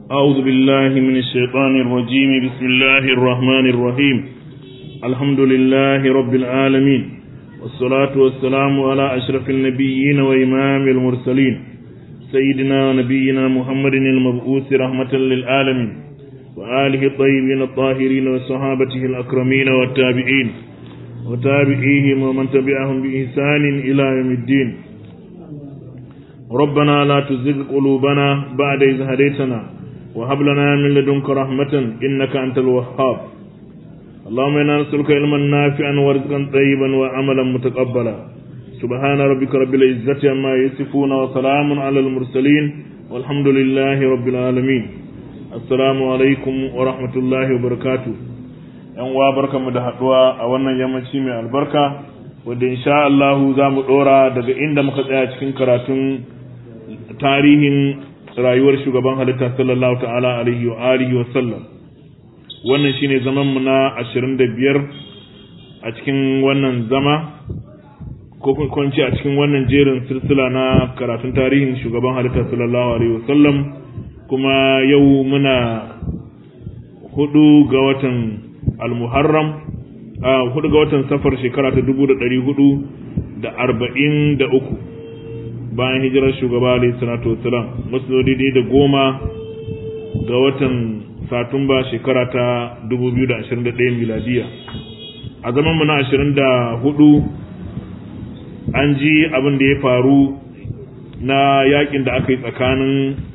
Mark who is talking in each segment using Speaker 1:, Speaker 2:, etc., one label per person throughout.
Speaker 1: أعوذ بالله من الشيطان الرجيم بسم الله الرحمن الرحيم الحمد لله رب العالمين والصلاة والسلام على أشرف النبيين وإمام المرسلين سيدنا ونبينا محمد المبعوث رحمة للعالمين وآله الطيبين الطاهرين وصحابته الأكرمين والتابعين وتابعيهم ومن تبعهم بإحسان إلى يوم الدين ربنا لا تزغ قلوبنا بعد إذ هديتنا وهب لنا من لدنك رحمة إنك أنت الوهاب اللهم إنا نسألك علما نافعا ورزقا طيبا وعملا متقبلا سبحان ربك رب العزة عما يصفون وسلام على المرسلين والحمد لله رب العالمين السلام عليكم ورحمة الله وبركاته yan uwa barkanmu da haduwa a wannan yammaci mai albarka wanda insha Allah za mu dora daga inda muka tsaya cikin karatun tarihin rayuwar shugaban halitta sallallahu ta'ala alaihi wa alihi wa sallam wannan shine zaman mu na 25 a cikin wannan zama ko kun ce a cikin wannan jerin silsila na karatun tarihin shugaban halitta sallallahu alaihi wa sallam kuma yau muna hudu ga watan al-muharram a hudu ga watan safar shekara ta dubu da ɗari hudu da arba'in da uku bayan hijirar shugaba alayhi salatu wasalam masu daidai da goma ga watan satumba shekara ta dubu biyu da ashirin da ɗaya miladiya a zaman mu na ashirin da hudu an ji abin da ya faru na yakin da aka yi tsakanin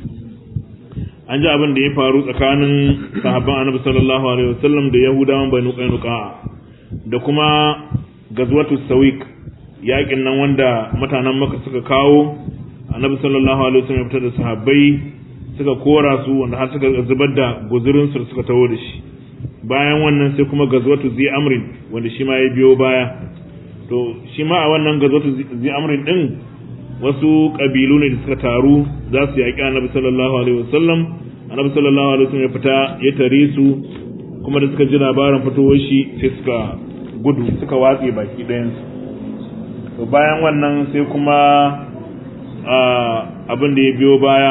Speaker 1: an ji abin da ya faru tsakanin sahabban annabi sallallahu alaihi wasallam da yahudawan banu qainuqa da kuma gazwatu sawik yakin nan wanda mutanen maka suka kawo annabi sallallahu alaihi wasallam ya fitar da sahabbai suka kora su wanda har suka zubar da guzurin su suka tawo da shi bayan wannan sai kuma gazwatu zi amrin wanda shi ma ya biyo baya to shi ma a wannan gazwatu zi amrin din wasu ƙabilu ne da suka taru za su yaƙi annabi sallallahu alaihi wasallam annabi sallallahu alaihi wasallam ya fita ya tare su kuma da suka ji labarin fitowar shi sai suka gudu suka watse baki ɗayan su to bayan wannan sai kuma abin da ya biyo baya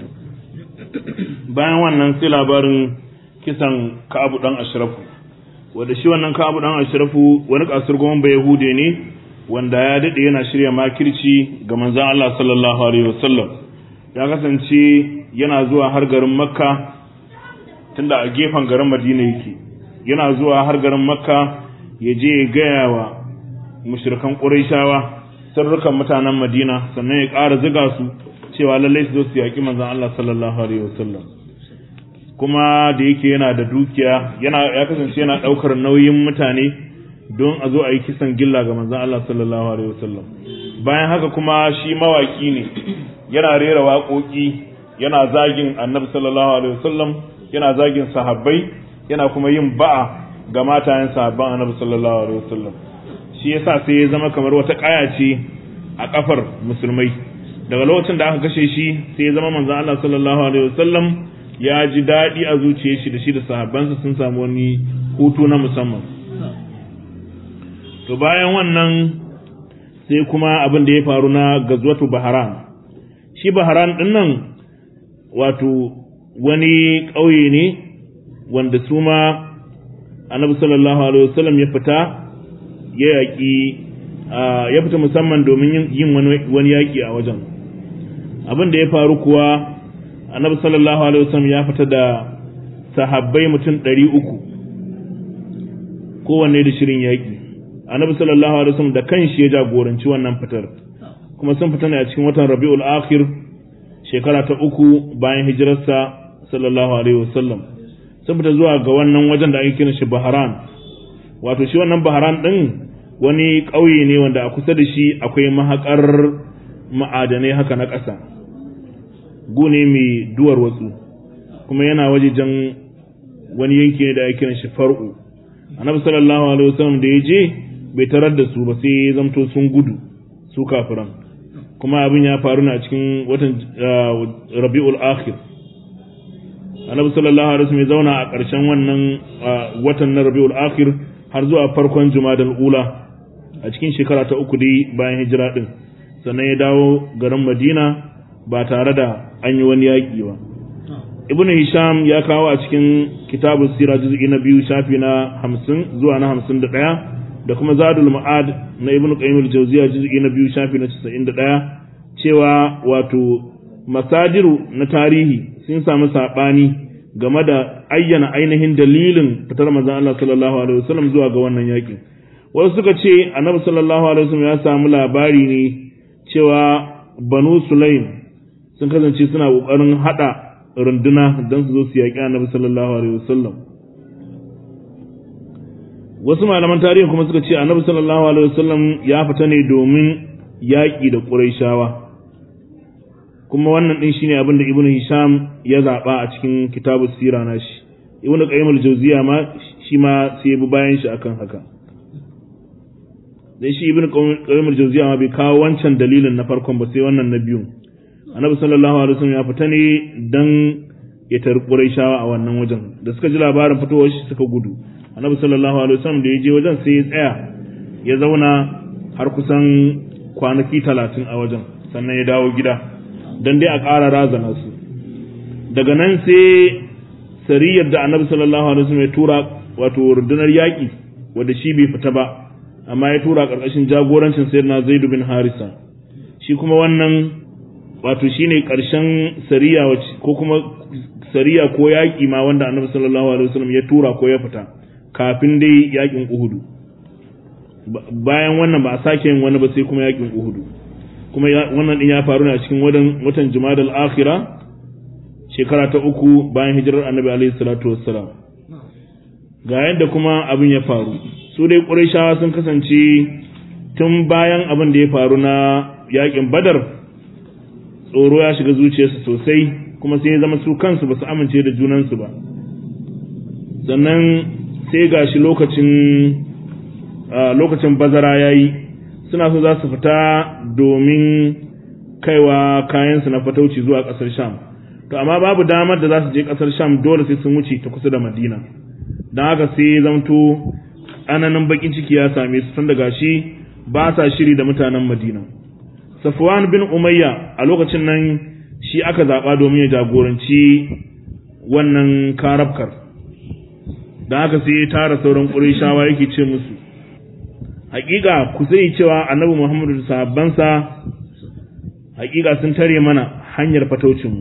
Speaker 1: bayan wannan sai labarin kisan ka'abu dan ashrafu wanda shi wannan ka'abu dan ashrafu wani kasurgumin bai yahude ne wanda ya daɗe yana shirya makirci ga manzan Allah sallallahu Alaihi wasallam ya kasance yana zuwa har garin makka tunda a gefen garin madina yake yana zuwa har garin makka ya je ya gaya wa mushrikan ƙuraishawa sarrukan mutanen madina sannan ya ƙara ziga su cewa lallai su zo su yaƙi manzan Allah sallallahu Alaihi wasallam kuma da yake yana da dukiya yana ya kasance yana ɗaukar nauyin mutane don a zo a yi kisan gilla ga manzan Allah sallallahu Alaihi wasallam bayan haka kuma shi mawaki ne yana rera waƙoƙi yana zagin annabi sallallahu Alaihi wasallam yana zagin sahabbai yana kuma yin ba'a ga matayen sahabban annabi sallallahu Alaihi wasallam shi yasa sai ya zama kamar wata ƙaya ce a ƙafar musulmai daga lokacin da aka kashe shi sai ya zama manzan Allah sallallahu Alaihi wasallam ya ji daɗi a zuciyar shi da shi da sahabbansa sun samu wani hutu na musamman to bayan wannan sai kuma abin da ya faru na gazwatu baharan shi baharan din nan wato wani ƙauye ne wanda su ma annabi sallallahu alaihi wasallam ya fita ya yaƙi ya fita musamman domin yin wani yaƙi a wajen abin da ya faru kuwa annabi sallallahu alaihi wasallam ya fita da sahabbai mutum ɗari uku kowanne da shirin yaƙi annabi sallallahu alaihi wasallam da kanshi ya jagoranci wannan fitar kuma sun fita ne a cikin watan Rabiul Akhir shekara ta uku bayan hijirarsa sallallahu alaihi wasallam sun fita zuwa ga wannan wajen da ake kiran shi Bahran wato shi wannan Bahran din wani ƙauye ne wanda a kusa da shi akwai mahakar ma'adanai haka na ƙasa gune mai duwar watsu kuma yana wajejen wani yanki ne da ake kiran shi Far'u annabi sallallahu alaihi wasallam da ya je bai tarar da su ba sai ya zamto sun gudu su kafiran kuma abin ya faru na cikin watan rabi'ul akhir annabi sallallahu alaihi wasallam ya zauna a ƙarshen wannan watan na rabi'ul akhir har zuwa farkon jumadal ula a cikin shekara ta uku dai bayan hijira din sannan ya dawo garin madina ba tare da an yi wani yaƙi ba ibnu hisham ya kawo a cikin kitabun sira juz'i na biyu shafi na hamsin zuwa na hamsin da ɗaya da kuma zadul ma'ad na ibnu qayyim al-jawziya juz'i na biyu shafi na casa'in da ɗaya cewa wato masadiru na tarihi sun samu saɓani game da ayyana ainihin dalilin fitar manzon Allah sallallahu alaihi wasallam zuwa ga wannan yakin wasu suka ce annabi sallallahu alaihi wasallam ya samu labari ne cewa banu sulaim sun kasance suna kokarin hada runduna don su zo su yaƙi annabi sallallahu alaihi wasallam wasu malaman tarihi kuma suka ce annabi sallallahu alaihi wasallam ya fita ne domin yaƙi da ƙurayshawa kuma wannan din shine abin da ibnu hisham ya zaba a cikin kitabus sira nashi ibnu qayyim al-jawziya ma shi ma sai ya bi bayan shi akan haka dan shi ibnu qayyim al-jawziya ma bai kawo wancan dalilin na farkon ba sai wannan na biyun annabi sallallahu alaihi wasallam ya fita ne dan ya tar quraishawa a wannan wajen da suka ji labarin fitowar shi suka gudu annabi sallallahu alaihi wasallam da ya je wajen sai ya tsaya ya zauna har kusan kwanaki talatin a wajen sannan ya dawo gida dan dai a ƙara razana su daga nan sai sariyar da annabi sallallahu alaihi wasallam ya tura wato rundunar yaƙi wanda shi bai fita ba amma ya tura ƙarƙashin jagorancin sayyidina zaid bin harisa shi kuma wannan wato shine ƙarshen sariya ko kuma sariya ko yaƙi ma wanda annabi sallallahu alaihi wasallam ya tura ko ya fita kafin dai yaƙin uhudu bayan wannan ba a sake yin wani ba sai kuma yaƙin uhudu kuma wannan din ya faru ne a cikin watan jumadal akhira shekara ta uku bayan hijirar annabi alaihi salatu wassalam ga yadda kuma abin ya faru su dai ƙurayshawa sun kasance tun bayan abin da ya faru na yaƙin badar tsoro ya shiga zuciyarsu sosai kuma sai ya zama su kansu ba su amince da junansu ba sannan sai ga shi lokacin lokacin bazara ya yi suna so za su fita domin kaiwa kayansu na fatauci zuwa ƙasar sham to amma babu damar da za su je ƙasar sham dole sai sun wuce ta kusa da madina don haka sai zamto ananin bakin ciki ya same su tun daga shi ba sa shiri da mutanen madina Safwan bin Umayya a lokacin nan shi aka zaɓa domin ya jagoranci wannan karabkar. Don haka sai ya tara sauran ƙurishawa yake ce musu, Hakika ku sai cewa annabi Muhammadu da sahabbansa hakika sun tare mana hanyar fataucinmu.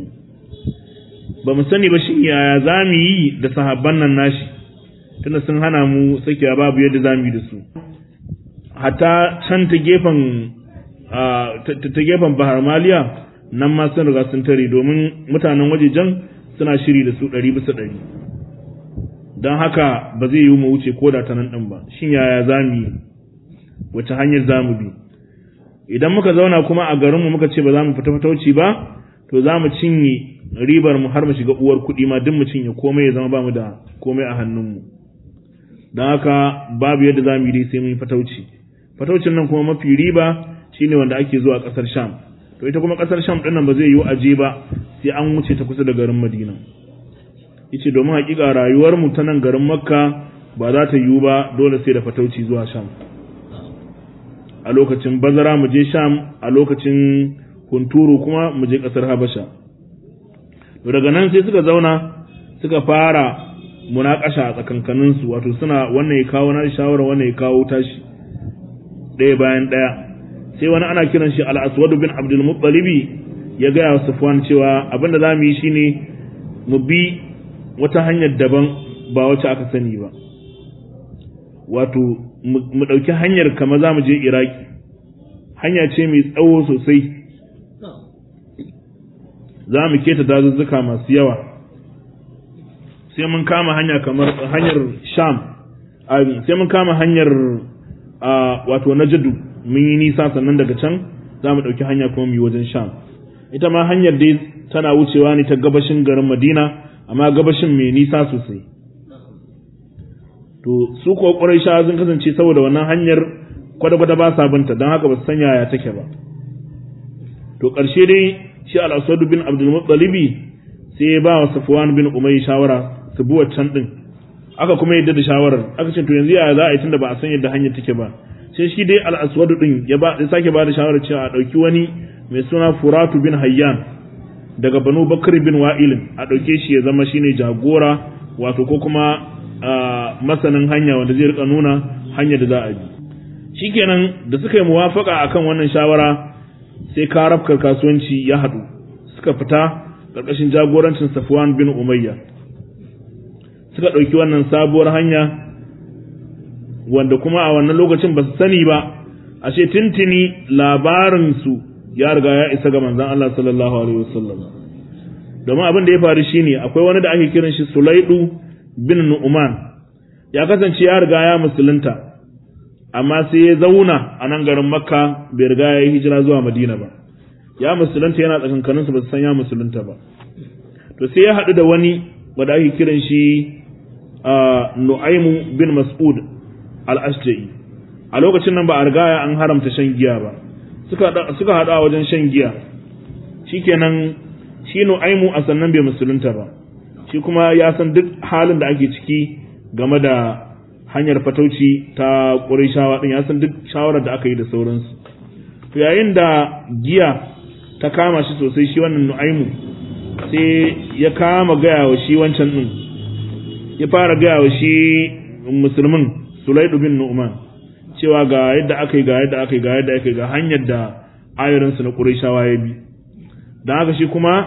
Speaker 1: Ba mu sani ba shi yaya za mu yi da sahabban nan nashi, tunda sun hana mu sakewa babu yadda za mu yi da su. Hatta can ta gefen ta gefen bahar maliya nan ma sun riga sun tare domin mutanen wajejen suna shiri da su ɗari bisa ɗari don haka ba zai yi mu wuce ko da ta nan ɗin ba shin yaya za mu yi wace hanyar za mu bi idan muka zauna kuma a garinmu muka ce ba za mu fita fatauci ba to za mu cinye ribar mu har mu shiga uwar kuɗi ma duk mu cinye komai ya zama ba mu da komai a hannunmu don haka babu yadda za mu yi dai sai mun yi fatauci fataucin nan kuma mafi riba shine wanda ake zuwa kasar Sham to ita kuma kasar Sham dinnan ba zai yiwu aje ba sai an wuce ta kusa da garin Madina yace domin hakika rayuwar mu ta nan garin Makka ba za ta yiwu ba dole sai da fatauci zuwa Sham a lokacin bazara mu je Sham a lokacin hunturu kuma mu je kasar Habasha to daga nan sai suka zauna suka fara munakasha a tsakankanin su wato suna wannan ya kawo na shawara wannan ya kawo tashi ɗaya bayan ɗaya sai wani ana kiran shi al-aswad bin abdul muttalibi ya gaya wa safwan cewa abinda za mu yi shine mu bi wata hanyar daban ba wacce aka sani ba wato mu ɗauki hanyar kama za mu je iraki hanya ce mai tsawo sosai za mu keta dazuzzuka masu yawa sai mun kama hanya kamar hanyar sham sai mun kama hanyar wato najadu mun yi nisa sannan daga can za mu ɗauki hanya kuma mu yi wajen sham ita ma hanyar dai tana wucewa ne ta gabashin garin madina amma gabashin mai nisa sosai to su kuwa ƙwarai sha sun kasance saboda wannan hanyar kwada-kwada ba sa binta don haka ba su san yaya take ba to ƙarshe dai shi al-aswad bin abdul muttalibi sai ya ba wa safwan bin umayy shawara su bi waccan din aka kuma yadda da shawarar aka ce to yanzu yaya za a yi tunda ba a san yadda hanyar take ba sai shi dai al-aswad din ya ba ya sake ba da shawarar cewa a dauki wani mai suna furatu bin hayyan daga banu bakar bin wa'ilin a ɗauke shi ya zama shine jagora wato ko kuma masanin hanya wanda zai rika nuna hanyar da za a bi shikenan da suka yi muwafaka akan wannan shawara sai karafkar kasuwanci ya haɗu suka fita ƙarƙashin jagorancin safwan bin umayya suka ɗauki wannan sabuwar hanya wanda kuma a wannan lokacin ba su sani ba ashe tintini labarinsu ya riga ya isa ga manzon Allah sallallahu alaihi wasallam domin abin da ya faru shine akwai wani da ake kiran shi Sulaidu bin Nu'man ya kasance ya riga ya musulunta amma sai ya zauna a nan garin Makka bai riga ya yi hijira zuwa Madina ba ya musulunta yana tsakankanin su ba su san ya musulunta ba to sai ya haɗu da wani wanda ake kiran shi Nu'aymu bin Mas'ud al-Ashja'i a lokacin nan ba a riga an haramta shan giya ba suka suka haɗu a wajen shan giya shikenan shi Nu'aymu a sannan bai musulunta ba shi kuma ya san duk halin da ake ciki game da hanyar fatauci ta Qurayshawa din ya san duk shawarar da aka yi da sauransu to yayin da giya ta kama shi sosai shi wannan Nu'aymu sai ya kama gaya wa shi wancan din ya fara gaya wa shi musulmin Sulaidu bin Nu'man cewa ga yadda aka yi ga yadda aka yi ga yadda aka yi ga hanyar da ayorinsu na Qurayshawa ya bi dan haka shi kuma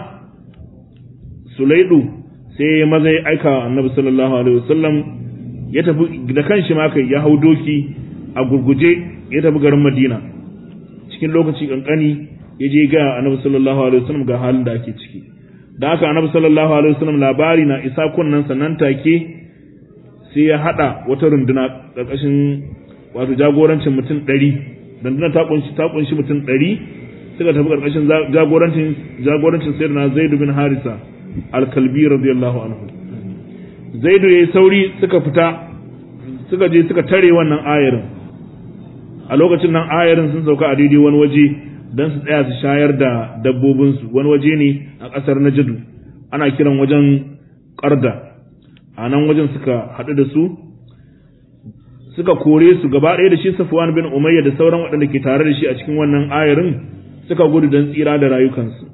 Speaker 1: Sulaidu sai ya maza ya aika Annabi sallallahu alaihi wasallam ya tafi da kanshi ma kai ya hau doki a gurguje ya tafi garin Madina cikin lokaci kankani ya je ga Annabi sallallahu alaihi wasallam ga halin da ake ciki da haka Annabi sallallahu alaihi wasallam labari na isa kunnan sannan take sai ya hada wata runduna karkashin wato jagorancin mutum ɗari runduna ta kunshi ta kunshi mutum ɗari suka tafi karkashin jagorancin jagorancin sayyidina Zaid bin Harisa al-Kalbi radiyallahu anhu Zaid yayi sauri suka fita suka je suka tare wannan ayarin a lokacin nan ayarin sun sauka a daidai wani waje don su tsaya su shayar da dabbobinsu wani waje ne a ƙasar Najadu ana kiran wajen Qarda a nan wajen suka haɗu da su suka kore su gaba ɗaya da shi Safwan bin Umayya da sauran waɗanda ke tare da shi a cikin wannan ayarin suka gudu don tsira da rayukansu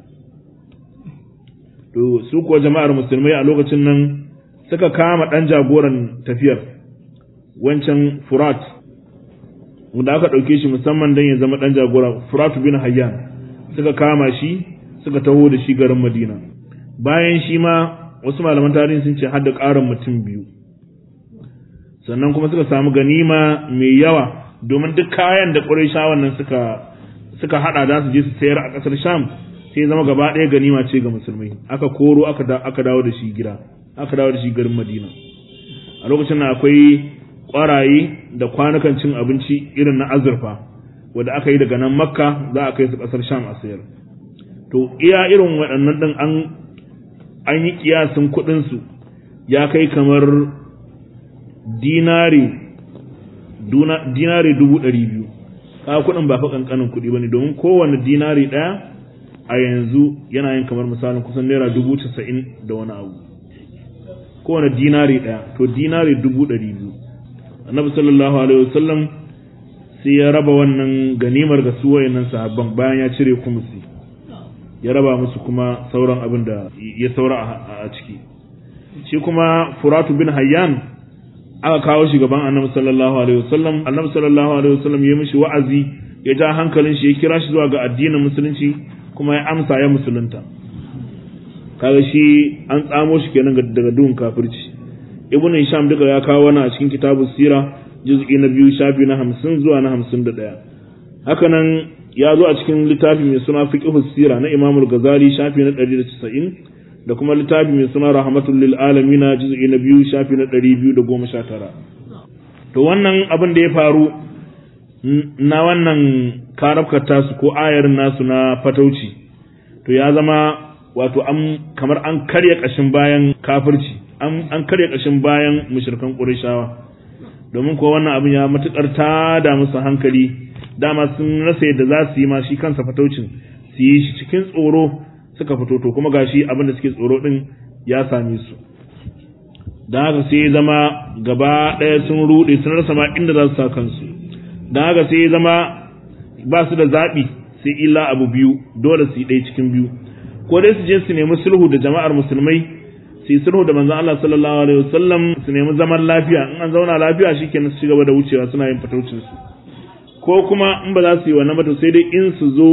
Speaker 1: to su kuwa jama'ar musulmai a lokacin nan suka kama ɗan jagoran tafiyar wancan Furat wanda aka ɗauke shi musamman don ya zama ɗan jagora Furat bin Hayyan suka kama shi suka taho da shi garin Madina bayan shi ma wasu malaman tarihi sun ce har da ƙarin mutum biyu sannan kuma suka samu ganima mai yawa domin duk kayan da Qurayshawan nan suka suka hada za su je su sayar a ƙasar Sham sai zama gaba ɗaya ganima ce ga musulmai aka koro aka aka dawo da shi gida aka dawo da shi garin Madina a lokacin nan akwai ƙwaraye da kwanukan cin abinci irin na azurfa wanda aka yi daga nan Makka za a kai su ƙasar Sham a sayar to iya irin waɗannan ɗin an an yi kiyasin kuɗinsu ya kai kamar dinari dinari dubu ɗari biyu ka kuɗin ba fa ƙanƙanin kuɗi ba ne domin kowane dinari ɗaya a yanzu yana yin kamar misalin kusan naira dubu casa'in da wani abu kowane dinari ɗaya to dinari dubu ɗari biyu annabi sallallahu alaihi wasallam sai ya raba wannan ganimar ga su wayannan sahabban bayan ya cire kumusi ya raba musu kuma sauran abin da ya saura a ciki shi kuma furatu bin hayyan aka kawo shi gaban annabi sallallahu alaihi wasallam annabi sallallahu alaihi wasallam ya mishi wa'azi ya ja hankalin shi ya kira shi zuwa ga addinin musulunci kuma ya amsa ya musulunta kaga shi an tsamo shi kenan daga duhun kafirci ibn hisham duka ya kawo wannan a cikin kitabu sira juz'i na biyu shafi na hamsin zuwa na hamsin da ɗaya haka nan ya zo a cikin littafi mai suna fiqhu sira na imamul ghazali shafi na ɗari da casa'in da kuma littafi mai suna rahmatul lil alamin juz'i na biyu shafi na ɗari biyu da goma sha tara to wannan abin da ya faru na wannan karabkar tasu ko ayarin nasu na fatauci to ya zama wato an kamar an karya ƙashin bayan kafirci an karya ƙashin bayan mushrikan ƙurishawa domin kuwa wannan abin ya matuƙar ta da musu hankali dama sun rasa yadda za su yi ma shi kansa fataucin su yi shi cikin tsoro suka fito to kuma gashi abin da suke tsoro din ya same su da haka sai ya zama gaba ɗaya sun ruɗe sun rasa ma inda za su sa kansu da haka sai ya zama ba su da zaɓi sai illa abu biyu dole su yi ɗaya cikin biyu ko dai su je su nemi sulhu da jama'ar musulmai su yi sulhu da manzon Allah sallallahu alaihi wasallam su nemi zaman lafiya in an zauna lafiya shikenan su ci gaba da wucewa suna yin fataucin su ko kuma in ba za su yi wannan ba to sai dai in su zo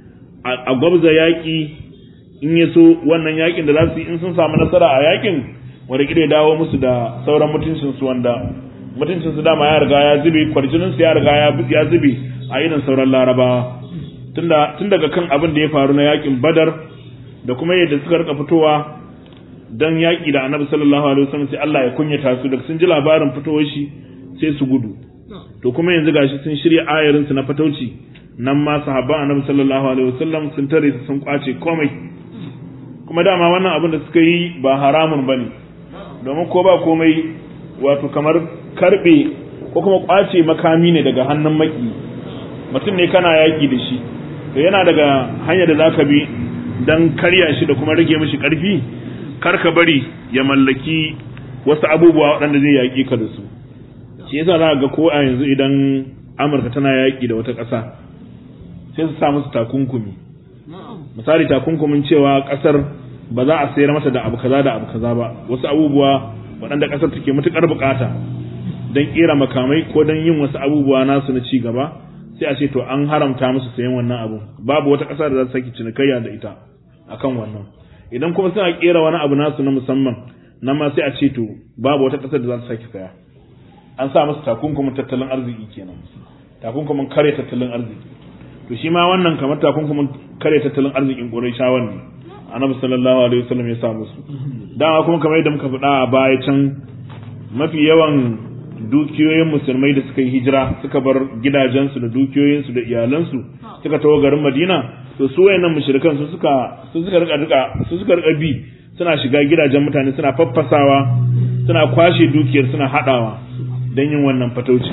Speaker 1: a gwabza yaƙi in ya so wannan yaƙin da za su yi in sun samu nasara a yaƙin wanda ya dawo musu da sauran mutuncinsu wanda mutuncinsu dama ya riga ya zube kwarjininsu ya riga ya zube a irin sauran larabawa tun daga kan abin da ya faru na yaƙin badar da kuma yadda suka rika fitowa don yaƙi da annabi sallallahu alaihi wasallam sai Allah ya kunyata su da sun ji labarin fitowar shi sai su gudu to kuma yanzu gashi sun shirya ayarinsu na fatauci nan ma sahabban annabi sallallahu alaihi wasallam sun tare su sun kwace komai kuma dama wannan abin da suka yi ba haramun bane domin ko ba komai wato kamar karbe ko kuma kwace makami ne daga hannun maki mutum ne kana yaki da shi to yana daga hanyar da zaka bi dan karya shi da kuma rage mishi karfi kar ka bari ya mallaki wasu abubuwa waɗanda zai yaki ka da su shi yasa za ga ko a yanzu idan Amurka tana yaki da wata ƙasa sai su sa musu takunkumi misali takunkumin cewa kasar ba za a sayar mata da abu kaza da abu kaza ba wasu abubuwa waɗanda kasar take matukar bukata don kera makamai ko don yin wasu abubuwa nasu na ci gaba sai a ce to an haramta musu sayan wannan abu babu wata ƙasa da za ta saki cinikayya da ita akan wannan idan kuma suna kera wani abu nasu na musamman nan ma sai a ce to babu wata ƙasar da za ta saki saya an sa musu takunkumin tattalin arziki kenan takunkumin kare tattalin arziki to shi ma wannan kamar takunkumin kare tattalin arzikin Qurayshawan ne Annabi sallallahu alaihi wasallam ya sa musu dama kuma kamar yadda muka faɗa a baya can mafi yawan dukiyoyin musulmai da suka yi hijira suka bar gidajensu da dukiyoyinsu da iyalansu suka tawo garin Madina to su wayannan mushrikan su suka su suka rika rika su suka rika bi suna shiga gidajen mutane suna faffasawa suna kwashe dukiyar suna hadawa don yin wannan fatauci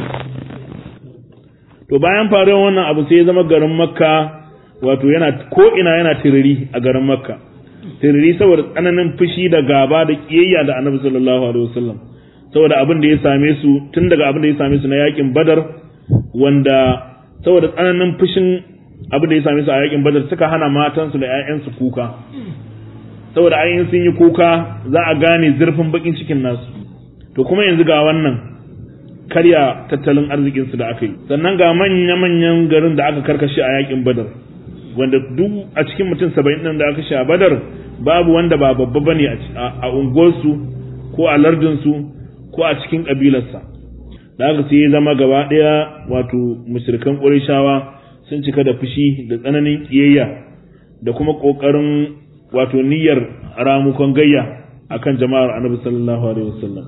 Speaker 1: to bayan faruwar wannan abu sai ya zama garin makka wato yana ko ina yana tiriri a garin makka tiriri saboda tsananin fushi da gaba da kiyayya da annabi sallallahu alaihi wasallam saboda abin da ya same su tun daga abin da ya same su na yakin badar wanda saboda tsananin fushin abin da ya same su a yakin badar suka hana matansu da 'ya'yansu kuka saboda ayin sun yi kuka za a gane zurfin bakin cikin nasu to kuma yanzu ga wannan karya tattalin arzikinsu da aka yi sannan ga manya-manyan garin da aka karkashe a yakin badar wanda duk a cikin mutum saba'in ɗin da aka sha badar babu wanda ba babba bane a unguwarsu ko a lardinsu ko a cikin ƙabilarsa da aka sai ya zama gaba ɗaya wato mushrikan ƙurishawa sun cika da fushi da tsananin ƙiyayya da kuma ƙoƙarin wato niyyar ramukon gayya akan jama'ar annabi sallallahu alaihi wasallam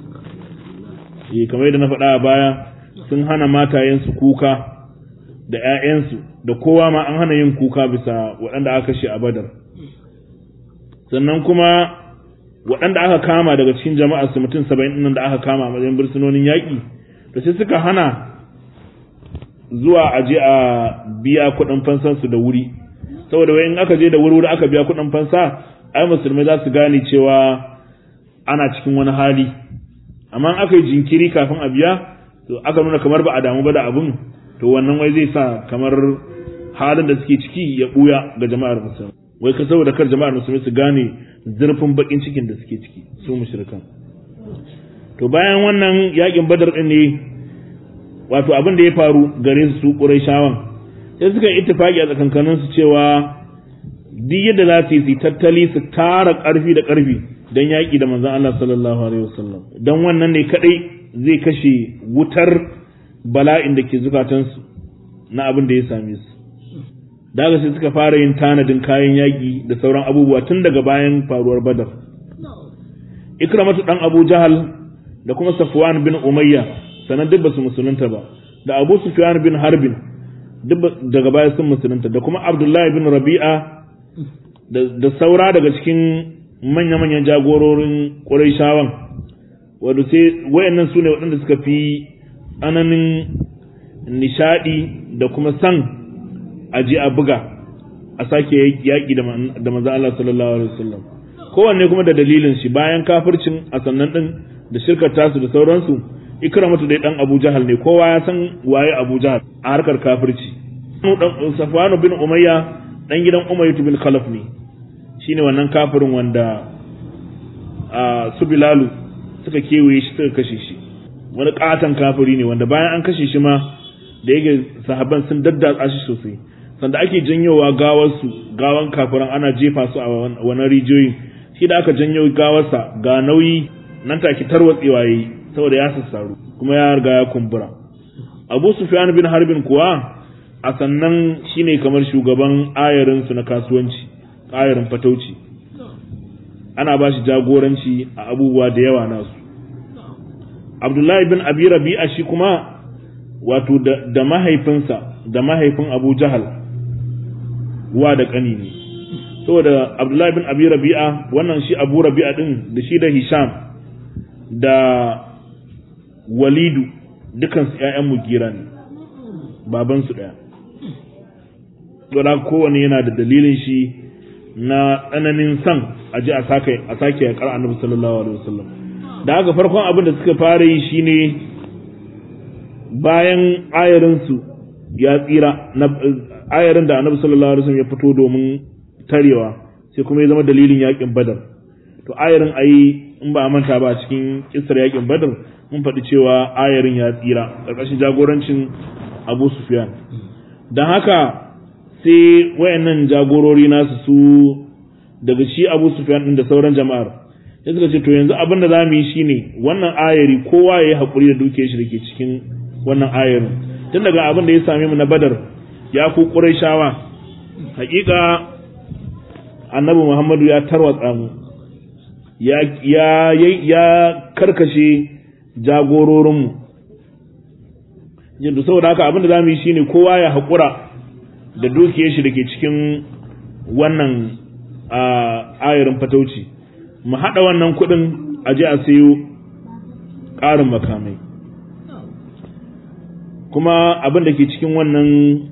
Speaker 1: eh kamar yadda na faɗa a baya sun hana matayensu kuka da ‘ya'yansu da kowa ma an hana yin kuka bisa waɗanda aka kashe a badar sannan kuma waɗanda aka kama daga cikin jama'a su mutum saba'in nan da aka kama a matsayin bursunonin yaƙi da sai suka hana zuwa a je a biya kuɗin fansansu da wuri saboda wai in aka je da wuri aka biya kuɗin fansa ai musulmai za su gane cewa ana cikin wani hali amma aka yi jinkiri kafin a biya to aka nuna kamar ba a damu ba da abun to wannan wai zai sa kamar halin da suke ciki ya buya ga jama'ar musulmi wai ka saboda kar jama'ar musulmi su gane zurfin bakin cikin da suke ciki su mushrikan to bayan wannan yakin badar din ne wato abin da ya faru gare su quraishawan sai suka yi ittifaki a tsakankanin su cewa duk yadda za su yi tattali su tara karfi da karfi don yaƙi da manzon Allah sallallahu alaihi wasallam don wannan ne kadai zai kashe wutar bala'in da ke zukatansu na abin da ya same su daga sai suka fara yin tanadin kayan yaƙi da sauran abubuwa tun daga bayan faruwar badar ikramatu dan abu jahal da kuma safwan bin umayya sanan duk basu musulunta ba da abu sufyan bin harbin duk daga baya sun musulunta da kuma abdullahi bin rabi'a da saura daga cikin manya-manyan jagororin ƙurayshawan wadda sai wayannan su ne waɗanda suka fi ananin nishaɗi da kuma san aji a buga a sake yaƙi da manzan Allah sallallahu alaihi wasallam kowanne kuma da dalilin shi bayan kafircin a sannan ɗin da shirkar tasu da sauransu ikramatu dai dan Abu Jahal ne kowa ya san waye Abu Jahal a harkar kafirci Safwanu bin Umayya dan gidan Umayyah bin Khalaf ne shine wannan kafirin wanda a su bilalu suka kewaye shi suka kashe shi wani katon kafiri ne wanda bayan an kashe shi ma da yake sahabban sun daddatsa shi sosai sanda ake janyowa gawarsu gawan kafiran ana jefa su a wani rijiyoyi shi da aka janyo gawarsa ga nauyi nan take tarwatsewa yayi saboda ya sassaru kuma ya riga ya kumbura Abu Sufyan bin Harbin kuwa a sannan shine kamar shugaban ayarin su na kasuwanci ayarin fatauci ana ba shi jagoranci a abubuwa da yawa nasu Abdullahi bin Abi Rabi'a shi kuma wato da mahaifinsa da mahaifin Abu Jahal wa da ƙani ne saboda abdullahi bin abi rabi'a wannan shi abu rabi'a din da shi da hisham da walidu dukansu ƴaƴan mugira ne babansu ɗaya saboda kowane yana da dalilin shi na tsananin san a ji a sake a sake ya kara annabi sallallahu alaihi wasallam da haka farkon abin da suka fara yi shine bayan ayarinsu ya tsira ayarin da annabi sallallahu alaihi wasallam ya fito domin tarewa sai kuma ya zama dalilin yakin badar to ayarin ayi in ba a manta ba cikin kissar yakin badar mun faɗi cewa ayarin ya tsira ƙarƙashin jagorancin abu sufyan don haka sai wayannan jagorori nasu su daga shi abu sufyan din da sauran jama'ar sai suka ce to yanzu abin da za mu yi shine wannan ayari kowa ya yi haƙuri da dukiyar shi da ke cikin wannan ayarin tun daga abin da ya same mu na badar ya ku shawa hakika annabi muhammadu ya tarwatsa mu ya ya ya karkashe jagororinmu jindu saboda haka abin da za mu yi shine kowa ya haƙura da dukiyar shi da ke cikin wannan ayarin fatauci mu haɗa wannan kuɗin a je a sayo ƙarin makamai kuma abin da ke cikin wannan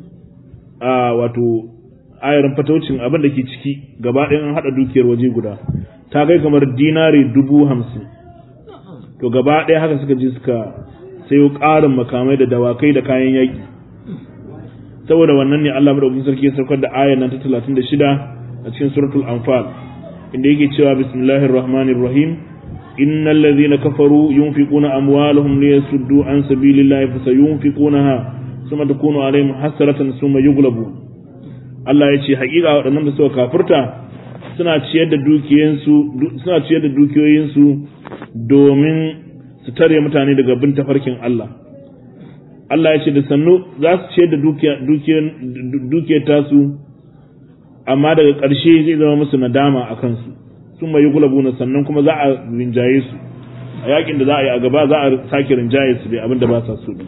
Speaker 1: wato ayarin fataucin abin da ke ciki gaba ɗayan an haɗa dukiyar waje guda ta kai kamar dinari dubu hamsin to gaba ɗaya haka suka je suka sayo ƙarin makamai da dawakai da kayan yaƙi saboda wannan ne Allah madaukakin sarki ya saukar da ayar nan ta 36 a cikin suratul anfal inda yake cewa bismillahir rahmanir rahim innal ladhina kafaru yunfiquna amwalahum liyasuddu an sabilillahi fasayunfiqunaha thumma takunu alaihim hasratan thumma yughlabun Allah ya ce haƙiƙa waɗannan da suka kafirta suna ciyar da dukiyoyinsu suna ciyar da dukiyoyinsu domin su tare mutane daga bin tafarkin Allah Allah ya ce da sannu za su ciyar da dukiyar tasu amma daga ƙarshe zai zama musu nadama a kansu sun mai gulabuna sannan kuma za a rinjaye su a yakin da za a yi a gaba za a sake rinjaye su dai abinda ba sa so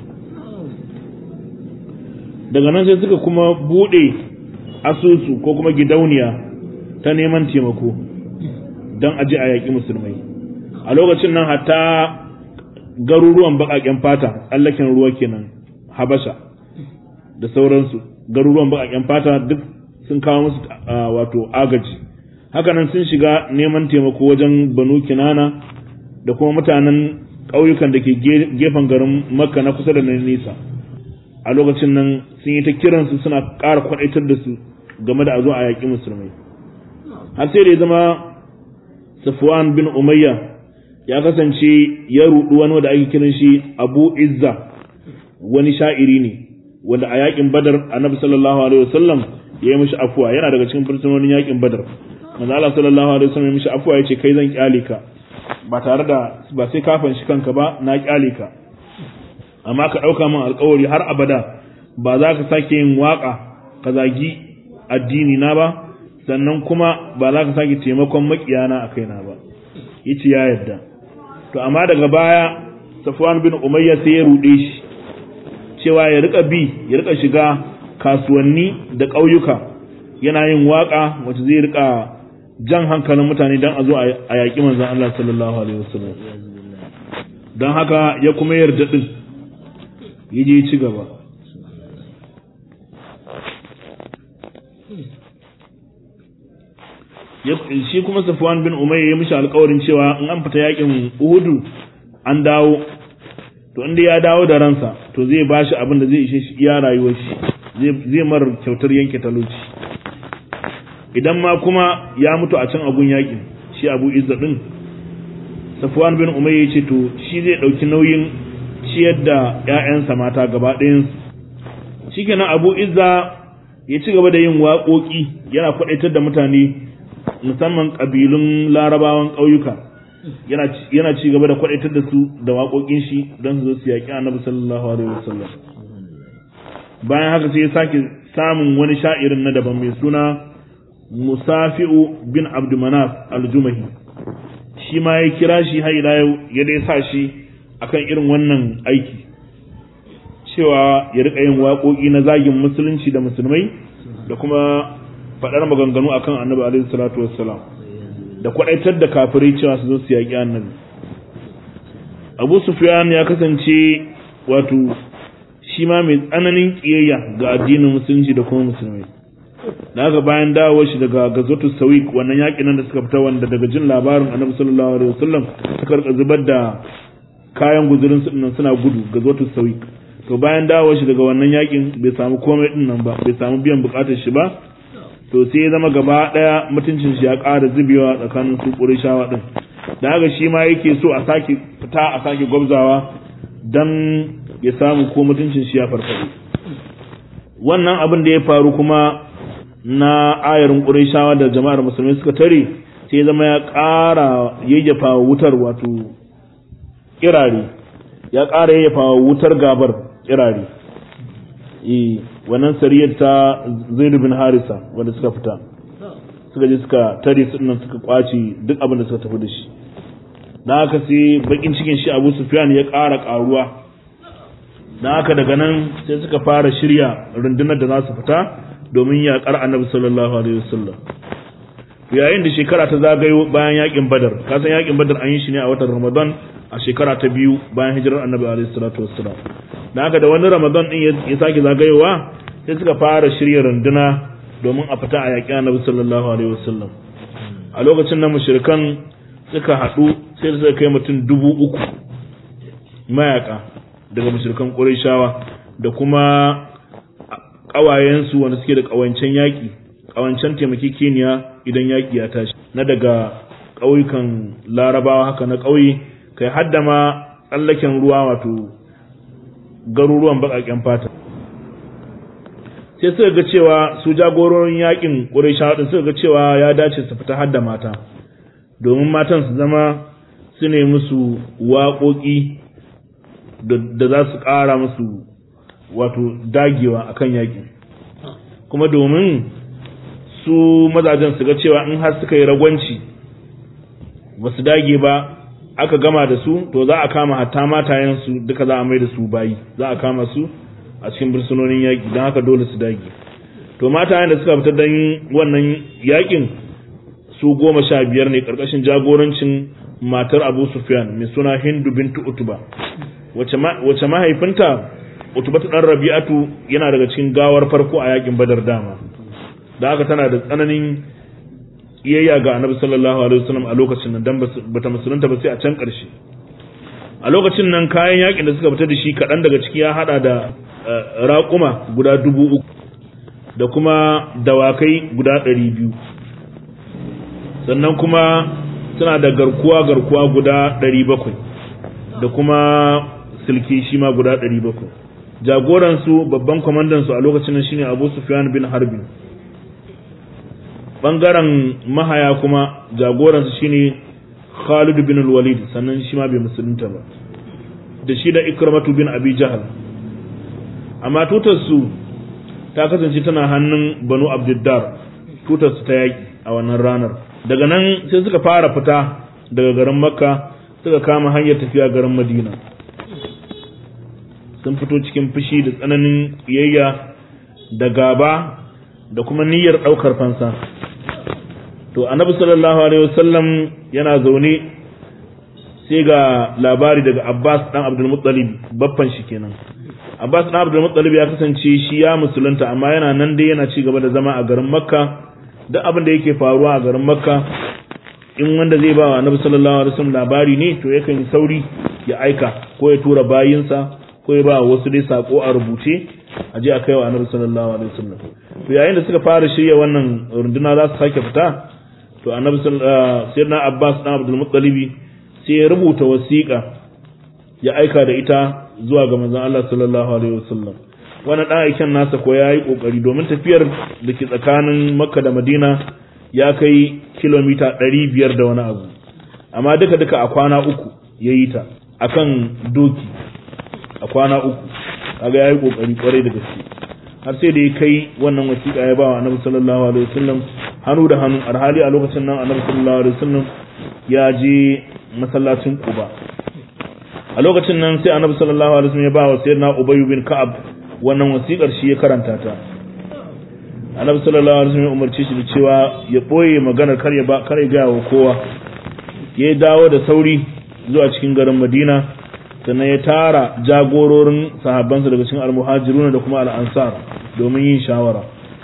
Speaker 1: daga nan sai suka kuma buɗe asusu ko kuma gidauniya ta neman taimako don aji a yaƙi musulmai a lokacin nan hatta garuruwan baƙaƙen fata tsallaken ruwa kenan habasha da sauransu garuruwan baƙaƙen fata duk sun kawo musu wato agaji hakanan sun shiga neman taimako wajen banu kinana da kuma mutanen ƙauyukan da ke gefen garin makka na kusa da na nisa a lokacin nan sun yi ta kiransu suna ƙara kwaɗaitar da su game da a zo a yaƙi musulmai har sai da ya zama safwan bin umayya ya kasance ya rudu wani wanda ake kiran shi Abu Izza wani sha'iri ne wanda a yakin Badar Annabi sallallahu alaihi wasallam ya yi mishi afuwa yana daga cikin fursunonin yakin Badar manzo Allah sallallahu alaihi wasallam ya mishi afuwa yace kai zan kyale ka ba tare da ba sai kafan shi kanka ba na kyale ka amma ka dauka min alƙawari har abada ba za ka sake yin waka ka zagi addini na ba sannan kuma ba za ka sake taimakon makiyana a kaina ba yace ya yarda to amma daga baya Safwan bin Umayya sai ya rude shi cewa ya rika bi ya rika shiga kasuwanni da ƙauyuka yana yin waka wacce zai rika jan hankalin mutane don a zo a yaƙi manzon Allah sallallahu alaihi wasallam don haka ya kuma yarda din ya je ci gaba shi kuma Safwan bin Umayya ya mishi alƙawarin cewa in an fita yakin Uhudu an dawo to inda ya dawo da ransa to zai bashi abin da zai ishe shi iya rayuwar shi zai mar kyautar yanke talauci idan ma kuma ya mutu a can agun yakin shi abu izza din safwan bin umayya ce to shi zai dauki nauyin ciyar da ƴaƴansa mata gaba ɗayan shikenan abu izza ya ci gaba da yin waƙoƙi yana kwaɗaitar da mutane musamman ƙabilun larabawan ƙauyuka yana ci gaba da kwaɗaitar da su da waƙoƙin shi don su zo su yaƙi annabi sallallahu alaihi wasallam bayan haka sai ya sake samun wani sha'irin na daban mai suna musafi'u bin abdumanaf aljumahi shi ma ya kira shi har ila yau ya dai sa shi akan irin wannan aiki cewa ya rika yin waƙoƙi na zagin musulunci da musulmai da kuma faɗar maganganu akan annabi alaihi salatu wassalam da kwaɗaitar da kafirai cewa su zo su yaƙi annabi abu sufyan ya kasance wato shi ma mai tsananin ƙiyayya ga addinin musulunci da kuma musulmai da haka bayan dawowar shi daga gazotu sawik wannan yaƙin nan da suka fita wanda daga jin labarin annabi sallallahu alaihi wasallam suka rika zubar da kayan guzurin su dinnan suna gudu gazotu sawik to bayan dawowar shi daga wannan yaƙin bai samu komai din nan ba bai samu biyan bukatar shi ba to sai ya zama gaba daya mutuncin shi ya ƙara zubewa tsakanin su ƙurishawa din da haka shi ma yake so a sake fita a sake gwabzawa dan ya samu ko mutuncin shi ya farfaɗo wannan abin da ya faru kuma na ayarin ƙurishawa da jama'ar musulmi suka tare sai ya zama ya ƙara yayyafa wutar wato kirare ya ƙara yayyafa wutar gabar kirare eh wannan sariyar ta Zaid bin Harisa wanda suka fita suka je suka tare su nan suka kwace duk abin da suka tafi da shi dan haka sai bakin cikin shi Abu Sufyan ya ƙara ƙaruwa dan haka daga nan sai suka fara shirya rundunar da za su fita domin yaƙar Annabi sallallahu alaihi wasallam yayin da shekara ta zagayo bayan yakin Badar ka san yakin Badar an yi shi ne a watan Ramadan a shekara ta biyu bayan hijirar Annabi alaihi salatu wassalam dan haka da wani Ramadan din ya sake zagayowa sai suka fara shirya runduna domin a fita a yaƙi Annabi sallallahu alaihi wasallam a lokacin nan mushrikan suka haɗu sai suka kai mutum dubu uku mayaka daga mushrikan Qurayshawa da kuma ƙawayensu wanda suke da ƙawancen yaƙi ƙawancen taimakekeniya idan yaƙi ya tashi na daga ƙauyukan larabawa haka na ƙauye kai hadda ma tsallaken ruwa wato garuruwan baƙaƙen fata sai suka ga cewa su jagororin yaƙin ƙurayshawa din suka ga cewa ya dace su fita hadda mata domin matan su zama su ne musu waƙoƙi da za su ƙara musu wato dagewa akan yaƙin kuma domin su mazajen su ga cewa in har suka yi ragwanci ba su dage ba aka gama da su to za a kama hatta matayensu duka za a mai da su bayi za a kama su a cikin bursunonin yaƙi don haka dole su dage to matayen da suka fita don wannan yaƙin su goma sha biyar ne ƙarƙashin jagorancin matar abu sufyan mai suna hindu bintu utuba wace mahaifinta utuba ta ɗan rabi'atu yana daga cikin gawar farko a yaƙin badar dama da haka tana da tsananin iyayya ga annabi sallallahu alaihi wasallam a lokacin nan dan bata musulunta ba sai a can ƙarshe a lokacin nan kayan yakin da suka fita da shi kaɗan daga ciki ya hada da raƙuma guda dubu uku da kuma dawakai guda ɗari biyu sannan kuma suna da garkuwa garkuwa guda ɗari bakwai da kuma silki shi ma guda ɗari bakwai jagoransu babban kwamandansu a lokacin nan shine abu sufyan bin harbi bangaren mahaya kuma jagoransu shine Khalid bin al-Walid sannan shi ma bai musulunta ba da shi da Ikramatu bin Abi Jahal amma tutar su ta kasance tana hannun Banu Abdiddar tutar su ta yaki a wannan ranar daga nan sai suka fara fita daga garin Makka suka kama hanyar tafiya garin Madina sun fito cikin fushi da tsananin kiyayya da gaba da kuma niyyar ɗaukar fansa to annabi sallallahu alaihi wasallam yana zaune sai ga labari daga Abbas dan Abdul Muttalib baffan shi kenan Abbas dan Abdul Muttalib ya kasance shi ya musulunta amma yana nan dai yana ci gaba da zama a garin Makka duk abin da yake faruwa a garin Makka in wanda zai ba wa annabi sallallahu alaihi wasallam labari ne to yakan yi sauri ya aika ko ya tura bayinsa ko ya ba wasu dai sako a rubuce a je a kai wa annabi sallallahu alaihi wasallam to yayin da suka fara shirya wannan runduna za su sake fita to annabi sayyidina Abbas dan Abdul Muttalib sai ya rubuta wasiƙa ya aika da ita zuwa ga manzon Allah sallallahu alaihi wasallam wannan dan aiken nasa ko yayi kokari domin tafiyar da ke tsakanin Makka da Madina ya kai kilomita 500 da wani abu amma duka duka a kwana uku yayi ta akan doki a kwana uku kaga yayi kokari kwarai da gaske har sai da ya kai wannan wasiƙa ya ba wa Annabi sallallahu alaihi wasallam hannu da hannu alhali a lokacin nan Annabi sallallahu alaihi wasallam ya je masallacin Quba a lokacin nan sai Annabi sallallahu alaihi wasallam ya ba wa sayyidina Ubay bin Ka'ab wannan wasiƙar shi ya karanta ta Annabi sallallahu alaihi wasallam ya umarce shi da cewa ya boye maganar kar ya ba kar ya ga wa kowa ya dawo da sauri zuwa cikin garin Madina sannan ya tara jagororin sahabbansa daga cikin almuhajiruna da kuma al'ansar domin yin shawara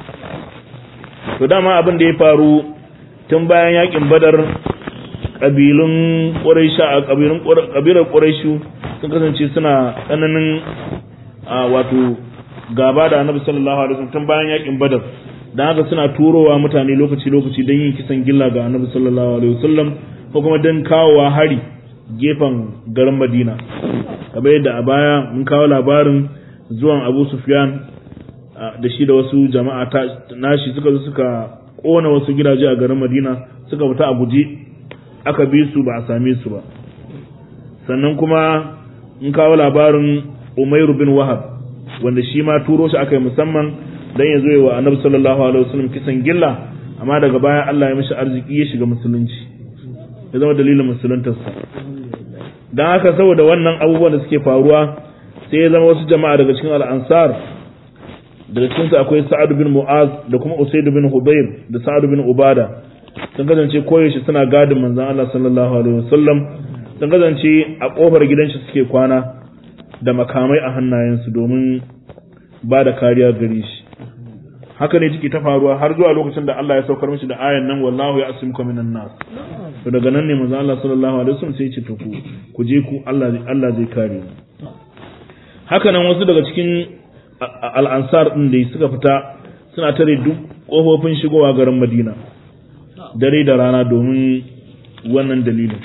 Speaker 1: to dama abin da ya faru tun bayan yakin badar kabilun quraisha kabilun kabilar quraishu sun kasance suna tsananin wato gaba da annabi sallallahu alaihi wasallam tun bayan yakin badar dan haka suna turowa mutane lokaci lokaci don yin kisan gilla ga annabi sallallahu alaihi wasallam ko kuma don kawowa hari gefen garin Madina kamar yadda a baya mun kawo labarin zuwan Abu Sufyan da shi da wasu jama'a nashi suka zo suka kona wasu gidaje a garin Madina suka fita a guje aka bi su ba a same su ba sannan kuma mun kawo labarin Umairu bin Wahab wanda shi ma turo shi aka yi musamman dan ya zo yi wa Annabi sallallahu alaihi wasallam kisan gilla amma daga baya Allah ya mishi arziki ya shiga musulunci ya zama dalilin musuluntarsa don haka saboda wannan abubuwan da suke faruwa sai ya zama wasu jama'a daga cikin al'ansar daga cikinsu akwai sa'ad bin mu'az da kuma usaid bin hudayr da sa'ad bin ubada sun kasance koyaushe suna gadin manzon Allah sallallahu alaihi wasallam sun kasance a kofar gidan shi suke kwana da makamai a hannayensu domin ba da kariya gare shi haka ne ciki ta faruwa har zuwa lokacin da Allah ya saukar mishi da ayan nan wallahu ya asimka minan nas to daga nan ne manzo Allah sallallahu alaihi wasallam sai ya ce to ku ku je ku Allah Allah zai kare mu haka nan wasu daga cikin al-ansar din da suka fita suna tare duk kofofin shigowa garin Madina dare da rana domin wannan dalilin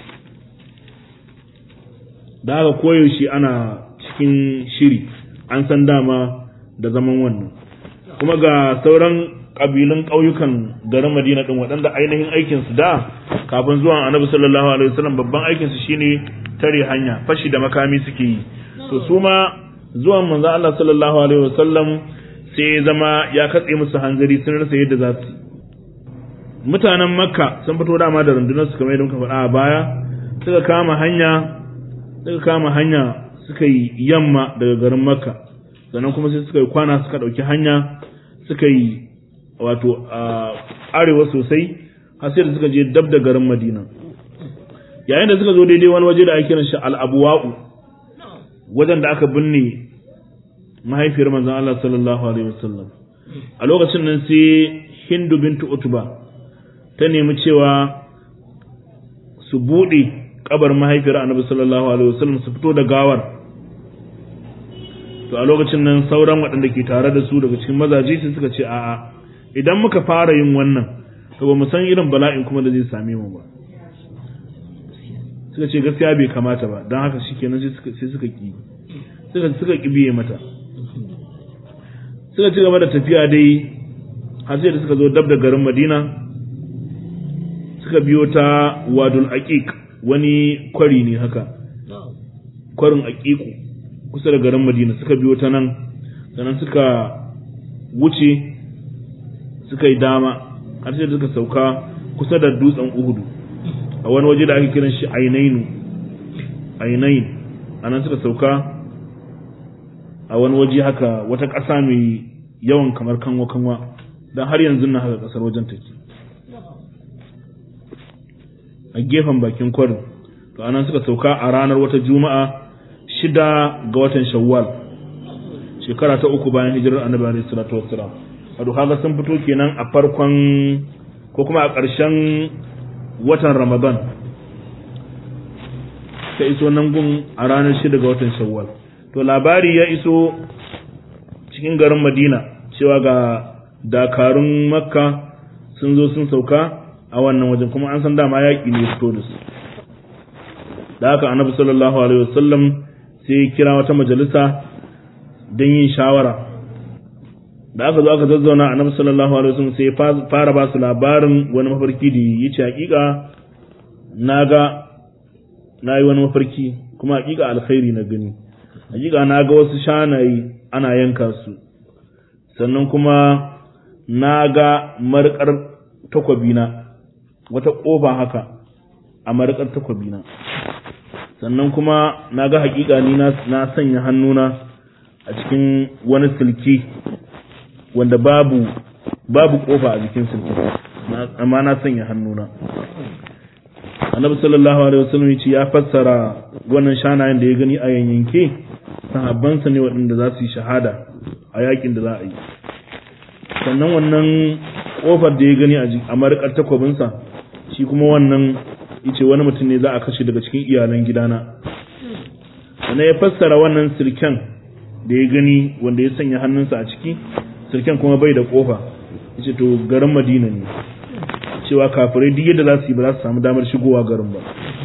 Speaker 1: da haka koyaushe ana cikin shiri an san dama da zaman wannan kuma ga sauran kabilun ƙauyukan garin Madina din waɗanda ainihin aikinsu da kafin zuwan Annabi sallallahu alaihi wasallam babban aikinsu shine tare hanya fashi da makami suke yi to su ma zuwan manzo Allah sallallahu alaihi wasallam sai ya zama ya katse musu hanzari sun rasa yadda za su mutanen Makka sun fito dama da rundunar su kamar yadda muka faɗa a baya suka kama hanya suka kama hanya suka yi yamma daga garin Makka sannan kuma sai suka yi kwana suka ɗauki hanya suka yi wato arewa sosai har sai da suka je dab da garin Madina yayin da suka zo daidai wani waje da ake kiran shi al-abwa'u wajen da aka binne mahaifiyar manzon Allah sallallahu alaihi wasallam a lokacin nan sai Hindu bintu Utba ta nemi cewa su bude kabar mahaifiyar Annabi sallallahu alaihi wasallam su fito da gawar to a lokacin nan sauran waɗanda ke tare da su daga cikin mazaje sai suka ce a'a idan muka fara yin wannan to ba mu san irin bala'in kuma da zai same mu ba suka ce gaskiya bai kamata ba don haka shikenan sai suka sai suka ki suka suka kibiye mata suka ci gaba da tafiya dai har sai da suka zo dab da garin Madina suka biyo ta Wadul Aqiq wani kwari ne haka kwarin Aqiqu kusa da garin Madina suka biyo ta nan sannan suka wuce suka yi dama har sai da suka sauka kusa da dutsen Uhudu a wani waje da ake kiran shi Ainainu Ainain anan suka sauka a wani waje haka wata ƙasa mai yawan kamar kanwa kanwa don har yanzu na haka ƙasar wajen take a gefen bakin kwarin to anan suka sauka a ranar wata juma'a shida ga watan shawwal shekara ta uku bayan hijirar annabi alaihi salatu wassalam wato kaga sun fito kenan a farkon ko kuma a ƙarshen watan ramadan ta iso nan gun a ranar shida ga watan shawwal to labari ya iso cikin garin Madina cewa ga dakarun Makka sun zo sun sauka a wannan wajen kuma an san dama yaƙi ne fito da su da haka annabi sallallahu alaihi wasallam sai ya kira wata majalisa don yin shawara da aka zo aka zazzauna annabi sallallahu alaihi wasallam sai ya fara ba su labarin wani mafarki da ya ce hakika na ga na yi wani mafarki kuma hakika alkhairi na gani hakika na ga wasu shanaye ana yanka su sannan kuma na ga marƙar takwabina wata ƙofa haka a marƙar takwabina sannan kuma na ga hakika ni na sanya hannuna a cikin wani silki wanda babu babu ƙofa a jikin silki amma na sanya hannuna annabi sallallahu alaihi wasallam yace ya fassara wannan shanayen da ya gani a yanyanke sahabbansa ne waɗanda za su yi shahada a yakin da za a yi sannan wannan kofar da ya gani a marikar takwabinsa shi kuma wannan yace wani mutum ne za a kashe daga cikin iyalan gidana sannan ya fassara wannan sirken da ya gani wanda ya sanya hannunsa a ciki sirken kuma bai da kofa yace to garin madina ne cewa kafirai duk yadda za su yi ba za su samu damar shigowa garin ba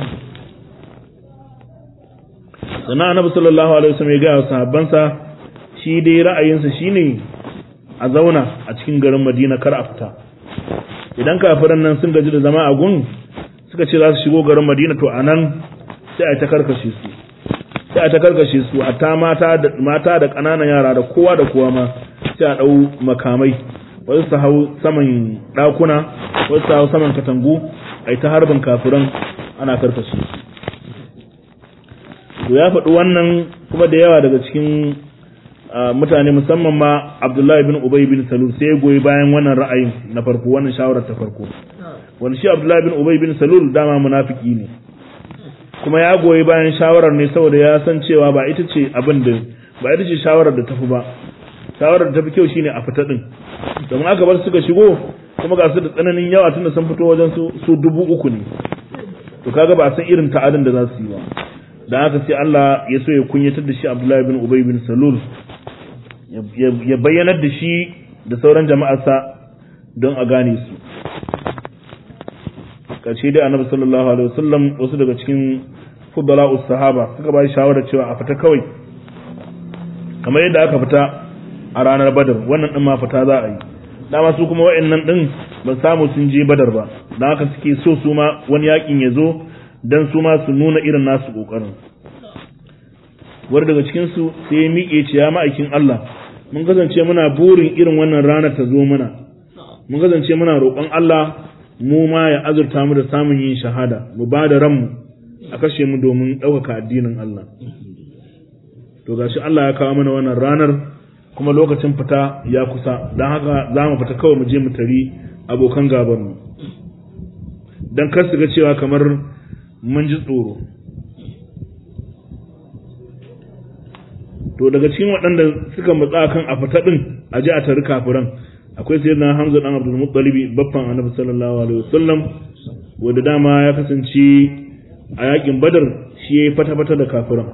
Speaker 1: sannan annabi sallallahu alaihi wasallam ya gaya wa sahabbansa shi dai ra'ayinsa shine a zauna a cikin garin Madina kar a fita idan kafiran nan sun gaji da zama a gun suka ce za su shigo garin Madina to anan sai a ta karkashe su sai a ta karkashe su hatta mata da mata da ƙananan yara da kowa da kowa ma sai a dau makamai wasu su hau saman ɗakuna wasu su hau saman katangu a ta harbin kafiran ana karkashe su to ya faɗi wannan kuma da yawa daga cikin mutane musamman ma Abdullahi bin Ubay bin Salul sai ya goyi bayan wannan ra'ayin na farko wannan shawarar ta farko wanda shi Abdullahi bin Ubay bin Salul dama munafiki ne kuma ya goyi bayan shawarar ne saboda ya san cewa ba ita ce abin da ba ita ce shawarar da tafi ba shawarar da tafi kyau shine a fita din domin aka bar suka shigo kuma ga su da tsananin yawa tunda sun fito wajen su su dubu uku ne to kaga ba san irin ta'adin da za su yi ba da haka sai Allah ya so ya kunyatar da shi Abdullahi bin Ubay bin Salul ya bayyanar da shi da sauran jama'arsa don a gane su karshe dai annabi sallallahu alaihi wasallam wasu daga cikin fudala'us sahaba suka ba shi shawara cewa a fita kawai kamar yadda aka fita a ranar badar wannan din ma fita za a yi dama su kuma wa'annan din ba samu sun je badar ba don haka suke so su ma wani yakin ya zo don su ma su nuna irin nasu kokarin wani daga cikin su sai ya miƙe ce ya ma'aikin Allah mun kasance muna burin irin wannan ranar ta zo mana mun kasance muna roƙon Allah mu ma ya azurta mu da samun yin shahada mu ba da ranmu a kashe mu domin ɗaukaka addinin Allah to gashi Allah ya kawo mana wannan ranar kuma lokacin fita ya kusa don haka za mu fita kawai mu je mu tari abokan gabar mu don kar su ga cewa kamar mun ji tsoro to daga cikin waɗanda suka matsa kan a fita ɗin a ji a tari kafiran akwai sai na hamza ɗan abdul muttalibi baffan annabi sallallahu alaihi wasallam wanda dama ya kasance a yakin badar shi ya yi fata-fata da kafiran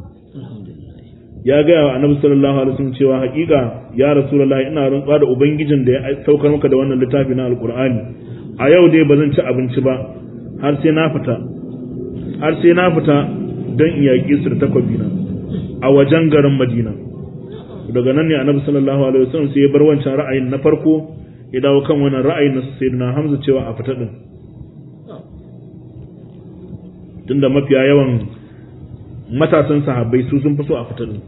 Speaker 1: ya gaya wa annabi sallallahu alaihi wasallam cewa haƙiƙa ya rasulullahi ina rantsuwa da ubangijin da ya saukar maka da wannan littafi na alqur'ani a yau dai ba zan ci abinci ba har sai na fita har sai na fita don in yaƙi su da takwabi na a wajen garin madina daga nan ne annabi sallallahu alaihi wasallam sai ya bar wancan ra'ayin na farko ya dawo kan wannan ra'ayin na sayyidina hamza cewa a fita din tunda mafiya yawan matasan sahabbai su sun fi so a fita din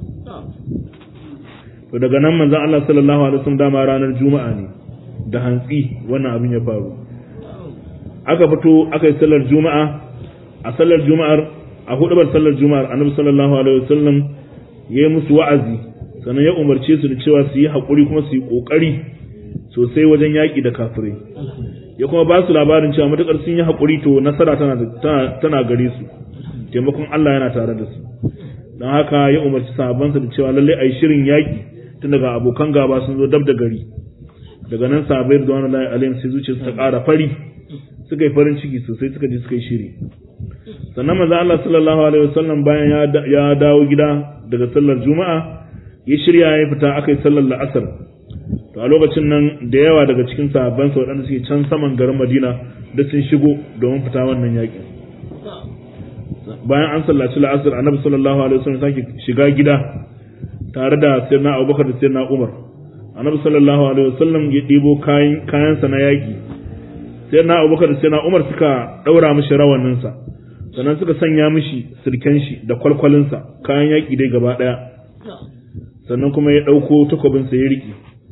Speaker 1: to daga nan manzon Allah sallallahu alaihi wasallam dama ranar juma'a ne da hantsi wannan abin ya faru aka fito aka yi sallar juma'a a sallar juma'ar a hudubar sallar juma'ar annabi sallallahu alaihi wasallam ya yi musu wa'azi sannan ya umarce su da cewa su yi haƙuri kuma su yi ƙoƙari sosai wajen yaƙi da kafirai ya kuma ba su labarin cewa matuƙar sun yi haƙuri to nasara tana gare su taimakon Allah yana tare da su don haka ya umarci sahabbansa da cewa lallai a yi shirin yaƙi tun daga abokan gaba sun zo dab da gari daga nan sahabbai da wani layi alayhim sai zuciya ta ƙara fari suka yi farin ciki sosai suka je suka yi shiri sannan manzo Allah sallallahu alaihi wasallam bayan ya dawo gida daga sallar juma'a ya shirya ya fita aka yi sallar la'asar to a lokacin nan da yawa daga cikin sahabban sa waɗanda suke can saman garin Madina da sun shigo domin fita wannan yakin bayan an sallaci la'asar annabi sallallahu alaihi wasallam sake shiga gida tare da sayyidina Abubakar da sayyidina Umar annabi sallallahu alaihi wasallam ya ɗibo kayan kayansa na yaki sayyidina Abubakar da sayyidina Umar suka daura mishi rawanin sa sannan suka sanya mishi sirken shi da kwalkwalinsa kayan yaki dai gaba daya sannan kuma ya ɗauko takwabinsa ya riƙe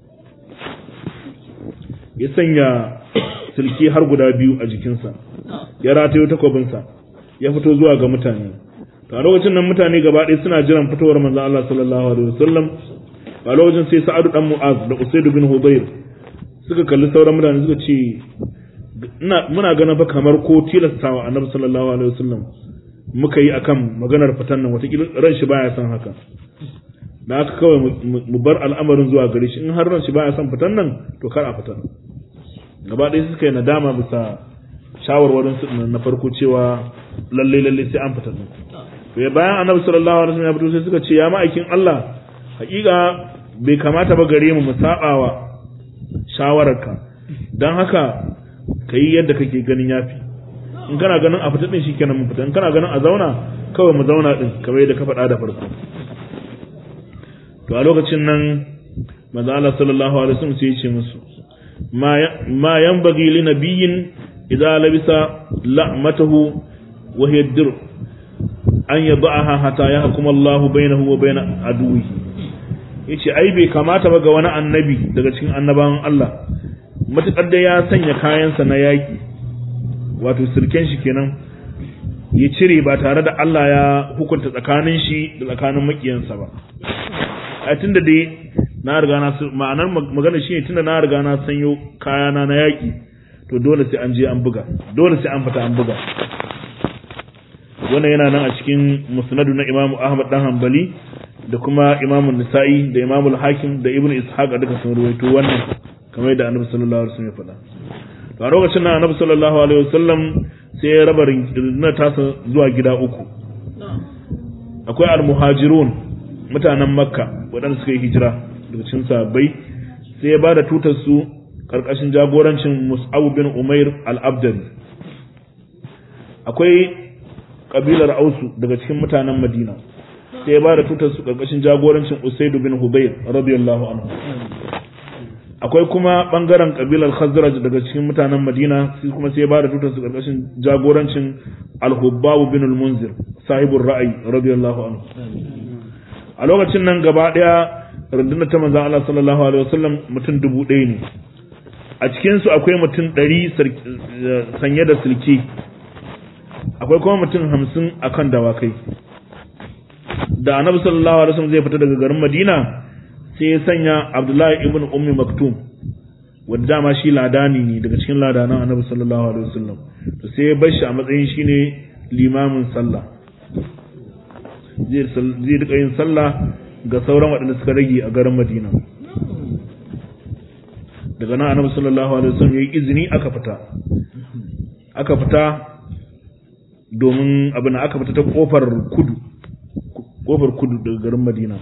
Speaker 1: ya sanya silki har guda biyu a jikinsa ya ratayo takwabinsa ya fito zuwa ga mutane to a lokacin nan mutane gaba ɗaya suna jiran fitowar manzo Allah sallallahu alaihi wasallam a lokacin sai Sa'adu dan Mu'az da Usaid bin Hudayr suka kalli sauran mutane suka ce ina muna ganin fa kamar ko tilastawa Annabi sallallahu alaihi wasallam muka yi akan maganar fitan nan wata ran shi baya son haka da aka kawai mu bar al'amarin zuwa gare shi in har ran shi baya son fitan nan to kar a fitan gaba ɗaya suka yi nadama bisa shawarwarin su na farko cewa lalle lalle sai an fitan nan to ya bayan annabi sallallahu alaihi wasallam ya fito sai suka ce ya ma'aikin Allah hakika bai kamata ba gare mu mu sabawa shawararka dan haka kai yadda kake ganin yafi in kana ganin a fita din shikenan mu fita in kana ganin a zauna kawai mu zauna din kamar yadda ka faɗa da farko to a lokacin nan manzo Allah sallallahu alaihi wasallam sai ya ce musu ma yanbaghi li nabiyyin idza labisa la'matahu wa hiya dir an yad'aha hatta yahkum Allah bainahu wa bain aduwi yace ai bai kamata ba ga wani annabi daga cikin annabawan Allah matukar da ya sanya kayansa na yaki wato sirken shi kenan ya cire ba tare da Allah ya hukunta tsakanin shi da tsakanin makiyansa ba a tunda dai na riga na ma'anar magana shine tunda na riga na sanyo kayana na yaki to dole sai an je an buga dole sai an fita an buga wannan yana nan a cikin musnadu na Imam Ahmad dan Hanbali da kuma Imam Nisa'i da Imam Al-Hakim da Ibn Ishaq duka sun ruwaito wannan kamar yadda Annabi sallallahu alaihi wasallam ya faɗa to a lokacin nan Annabi sallallahu alaihi wasallam sai ya raba rundunar tasa zuwa gida uku akwai al-muhajirun mutanen makka waɗanda suka yi hijira daga cikin sahabbai sai ya bada tutar su karkashin jagorancin mus'ab bin umair al-abdali akwai kabilar ausu daga cikin mutanen madina sai ya bada tutar su karkashin jagorancin usaid bin hubayr radiyallahu anhu akwai kuma bangaren kabilar khazraj daga cikin mutanen madina sai kuma sai ya bada tutar su karkashin jagorancin al-hubbab bin al-munzir sahibur ra'ayi radiyallahu anhu a lokacin nan gaba daya rundunar ta manzon Allah sallallahu alaihi wasallam mutum dubu ɗaya ne a cikin su akwai mutum ɗari sanye da silki akwai kuma mutum hamsin akan dawakai da annabi sallallahu alaihi wasallam zai fita daga garin Madina sai ya sanya Abdullahi ibn Ummi Maktum wanda dama shi ladani ne daga cikin ladanan annabi sallallahu alaihi wasallam to sai ya bar shi a matsayin shine limamin sallah zai rika yin sallah ga sauran waɗanda suka rage a garin Madina daga nan annabi sallallahu alaihi wasallam yayi izini aka fita aka fita domin abin aka fita ta kofar kudu kofar kudu daga garin Madina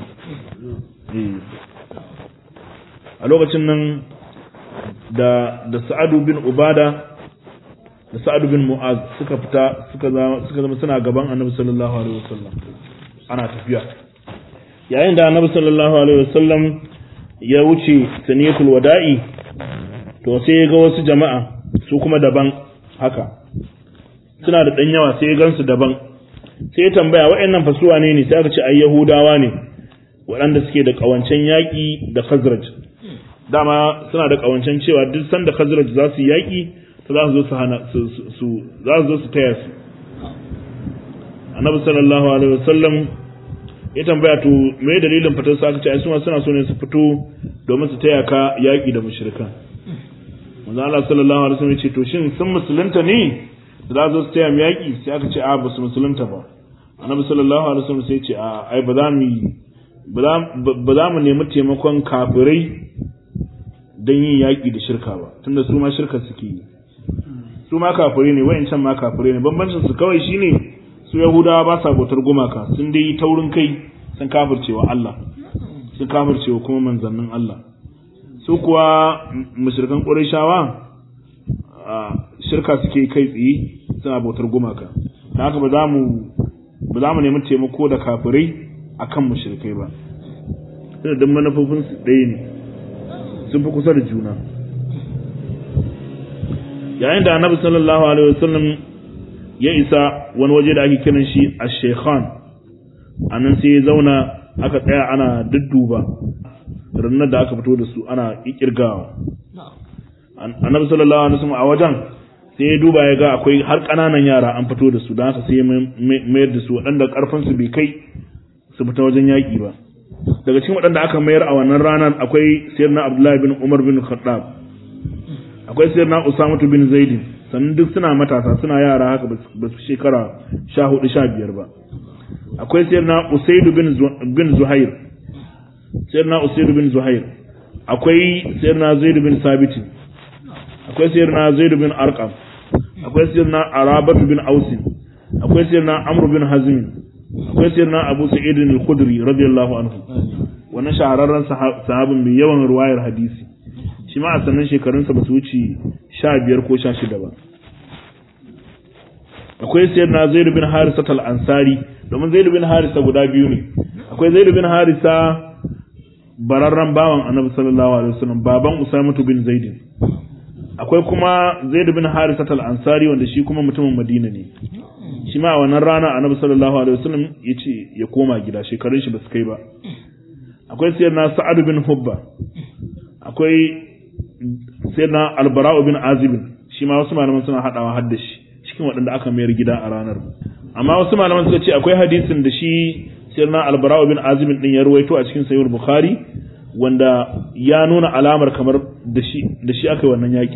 Speaker 1: a lokacin nan da da Sa'adu bin Ubada da Sa'adu bin Mu'az suka fita suka zama suka zama suna gaban Annabi sallallahu alaihi wasallam ana tafiya yayin da Annabi sallallahu alaihi wasallam ya wuce saniyatul wada'i to sai ya ga wasu jama'a su kuma daban haka suna da dan yawa sai ya gansu daban sai ya tambaya waɗannan fasuwa ne ne sai aka ce ai Yahudawa ne waɗanda suke da ƙawancen yaƙi da Khazraj dama suna da ƙawancen cewa duk sanda Khazraj za su yi yaƙi to za su zo su hana su su za su zo su taya su Annabi sallallahu alaihi wasallam ya tambaya to me dalilin fitar su aka ce ai su ma suna so ne su fito domin su taya ka yaƙi da mushrikan manzo Allah sallallahu alaihi wasallam ya ce to shin sun musulunta ne da za su taya mu yaƙi sai aka ce a ba su musulunta ba Annabi sallallahu alaihi wasallam sai ya ce a ai ba za mu yi ba za mu nemi taimakon kafirai don yin yaƙi da shirka ba tunda su ma shirka suke yi su ma kafirai ne wayancan ma kafirai ne bambancin su kawai shine su yahudawa ba sa bautar gumaka sun dai yi taurin kai sun kafircewa Allah sun kafircewa kuma manzannin Allah su kuwa mushrikan Qurayshawa shirka suke kai tsaye suna bautar gumaka ta haka ba za mu ba za mu nemi taimako da kafirai akan mushrikai ba sai da manufofin su ɗaya ne sun fi kusa da juna yayin da annabi sallallahu alaihi wasallam ya isa wani waje da ake kiran shi a shekhan a nan sai ya zauna aka tsaya ana dudduba rannar da aka fito da su ana kirgawa annabi sallallahu alaihi wasallam a wajen sai ya duba ya ga akwai har ƙananan yara an fito da su don haka sai ya mayar da su waɗanda ƙarfin su bai kai su fita wajen yaƙi ba daga cikin waɗanda aka mayar a wannan ranar akwai sayyidina abdullahi bin umar bin khattab akwai sayyidina usama bin zaidin sannan duk suna matasa suna yara haka ba su shekara sha hudu sha biyar ba akwai sayyidina usaidu bin zuhair sayyidina usaidu bin zuhair akwai sayyidina zaidu bin sabitin akwai sayyidina zaidu bin arqam akwai sayyidina arabatu bin ausin akwai sayyidina amr bin hazm akwai sayyidina abu sa'id al-khudri radiyallahu anhu wannan shahararren sahabin mai yawan ruwayar hadisi shi ma a sannan shekarunsa ba su wuce sha biyar ko sha shida ba akwai sayyidina zaid bin harisa al-ansari domin zaid bin harisa guda biyu ne akwai zaid bin harisa bararren bawan annabi sallallahu alaihi wasallam baban usamatu bin zaid akwai kuma zaid bin harisa al-ansari wanda shi kuma mutumin madina ne shi ma a wannan rana annabi sallallahu alaihi wasallam ya ce ya koma gida shekarun shi ba su kai ba akwai sayyidina sa'ad bin hubba akwai sayyidina albara'u bin azib shi ma wasu malaman suna hadawa har da shi cikin waɗanda aka mayar gida a ranar amma wasu malaman suka ce akwai hadisin da shi sayyidina albara'u bin azib din ya ruwaito a cikin sahih bukhari wanda ya nuna alamar kamar da shi da shi aka yi wannan yaki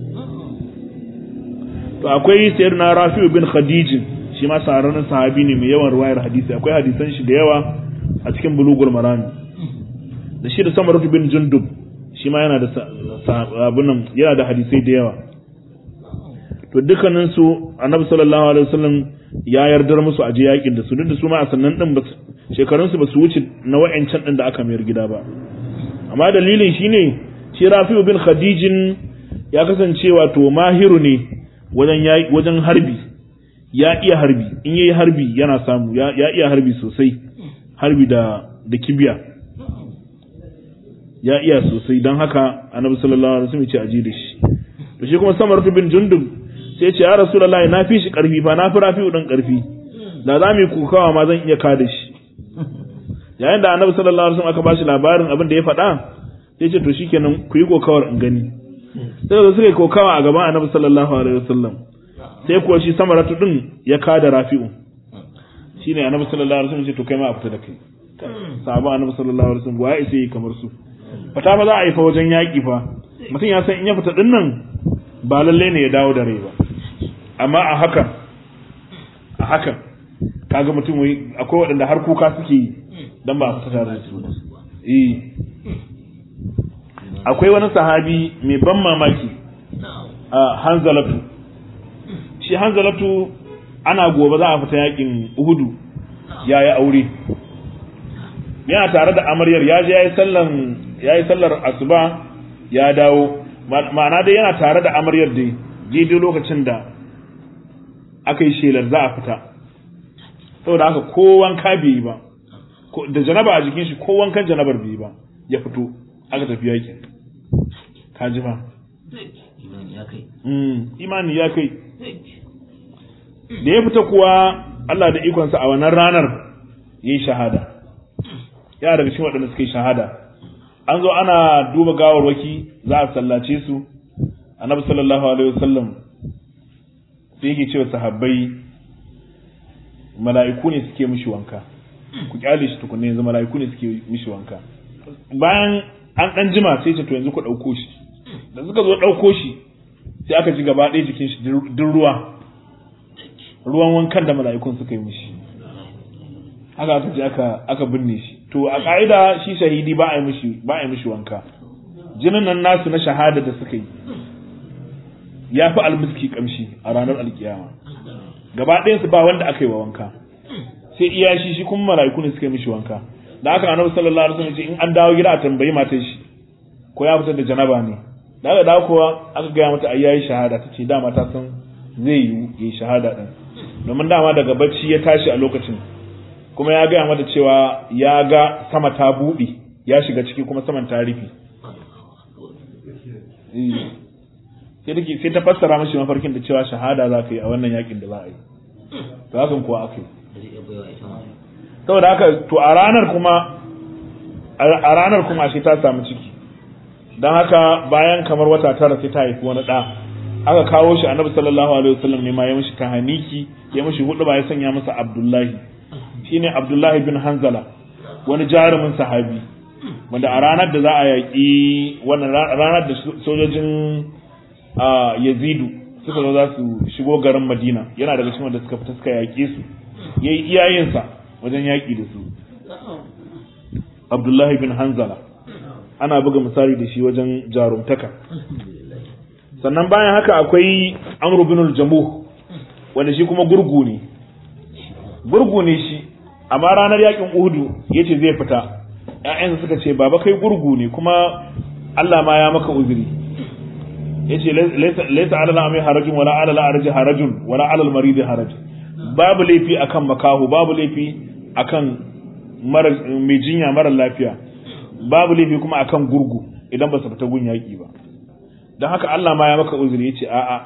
Speaker 1: to akwai sayyidina rafi'u bin khadijin shi ma saharanin sahabi ne mai yawan ruwayar hadisi akwai hadisan shi da yawa a cikin bulugul marami da shi da samaratu bin jundub shi ma yana da abunan yana da hadisai da yawa to dukkanin su annabi sallallahu alaihi wasallam ya yardar musu a je yakin da su duk da su ma a sannan din shekarun su basu wuce na wayancan din da aka mayar gida ba amma dalilin shine shi Rafi'u bin Khadijin ya kasance wato mahiru ne wajen wajen harbi ya iya harbi in yayi harbi yana samu ya iya harbi sosai harbi da da kibiya ya iya sosai don haka annabi sallallahu alaihi wasallam ya ce aje da shi to shi kuma samar bin jundub sai ya ce ya rasulullahi na fi shi karfi fa na fi rafi'u dan karfi da za mu yi kukawa ma zan iya kada shi yayin da annabi sallallahu alaihi wasallam aka ba shi labarin abin da ya faɗa sai ce to shikenan ku yi kokawar in gani sai da suka yi kokawa a gaban annabi sallallahu alaihi wasallam sai kuwa shi samaratu din ya kada rafi'u shine annabi sallallahu alaihi wasallam ya ce to kai ma a fita da kai sahabban annabi sallallahu alaihi wasallam waye sai kamar su fata ba za a yi fa wajen yaƙi fa mutum ya san in ya fita din nan ba lalle ne ya dawo da rai ba amma a hakan a hakan kaga mutum wai akwai waɗanda har kuka suke yi dan ba a fita tare da su eh akwai wani sahabi mai ban mamaki a hanzalatu shi hanzalatu ana gobe za a fita yakin uhudu ya yi aure yana tare da amaryar ya je ya yi sallan ya yi sallar asuba ya dawo ma'ana dai yana tare da amaryar dai daidai lokacin da aka yi shelar za a fita saboda haka ko wanka bai yi ba da janaba a jikin shi ko wankan janabar bai yi ba ya fito aka tafi yakin ka ji ba imani ya kai da ya fita kuwa Allah da ikonsa a wannan ranar yi shahada yana daga cikin waɗanda suka yi shahada an zo ana duba gawarwaki za a sallace su annabi sallallahu alaihi wasallam sai yake cewa sahabbai mala'iku ne suke mishi wanka ku kyale shi tukunne yanzu mala'iku ne suke mishi wanka bayan an dan jima sai ce to yanzu ku dauko shi da suka zo dauko shi sai aka ji gaba ɗaya jikin shi duk ruwa ruwan wankan da mala'ikun suka yi mishi haka aka ji aka aka binne shi to a ka'ida shi shahidi ba a yi mishi ba a yi mishi wanka jinin nan nasu na shahada da suka yi ya fi almiski kamshi a ranar alkiyama gaba ɗayan su ba wanda aka yi wa wanka sai iya shi shi kuma mala'iku ne suka yi mishi wanka da haka annabi sallallahu alaihi wasallam ce in an dawo gida a tambayi matar shi ko ya fitar da janaba ne da aka dawo kuwa aka gaya mata ai yayi shahada tace dama ta san zai yi yi shahada din domin dama daga bacci ya tashi a lokacin kuma ya gaya mata cewa ya ga sama ta buɗe ya shiga ciki kuma saman ta rufe sai take sai ta fassara mashi mafarkin da cewa shahada za ka yi a wannan yakin da za a yi to hakan kuwa aka yi saboda haka to a ranar kuma a ranar kuma shi ta samu ciki don haka bayan kamar wata tara sai ta haifi wani ɗa aka kawo shi annabi sallallahu alaihi wasallam ne ma ya mishi tahaniki ya mishi hudu ba ya sanya masa abdullahi shine abdullahi bin hanzala wani jarumin sahabi wanda a ranar da za a yaƙi wannan ranar da sojojin yazidu suka zo za su shigo garin madina yana daga cikin wanda suka fita suka yaƙe su ya yi iyayensa wajen yaƙi da su abdullahi bin hanzala ana buga misali da shi wajen jarumtaka sannan bayan haka akwai amru bin jamuh wanda shi kuma gurgu ne gurgu ne shi amma ranar yakin uhudu yace zai fita ƴaƴansa suka ce baba kai gurgu ne kuma Allah ma ya maka uzuri yace laysa ala al-ami harajun wala ala al-arji harajun wala ala al-marid haraj babu laifi akan makahu babu laifi akan mara mai jinya mara lafiya babu laifi kuma akan gurgu idan ba su fita gun yaki ba don haka Allah ma ya maka uzuri yace a'a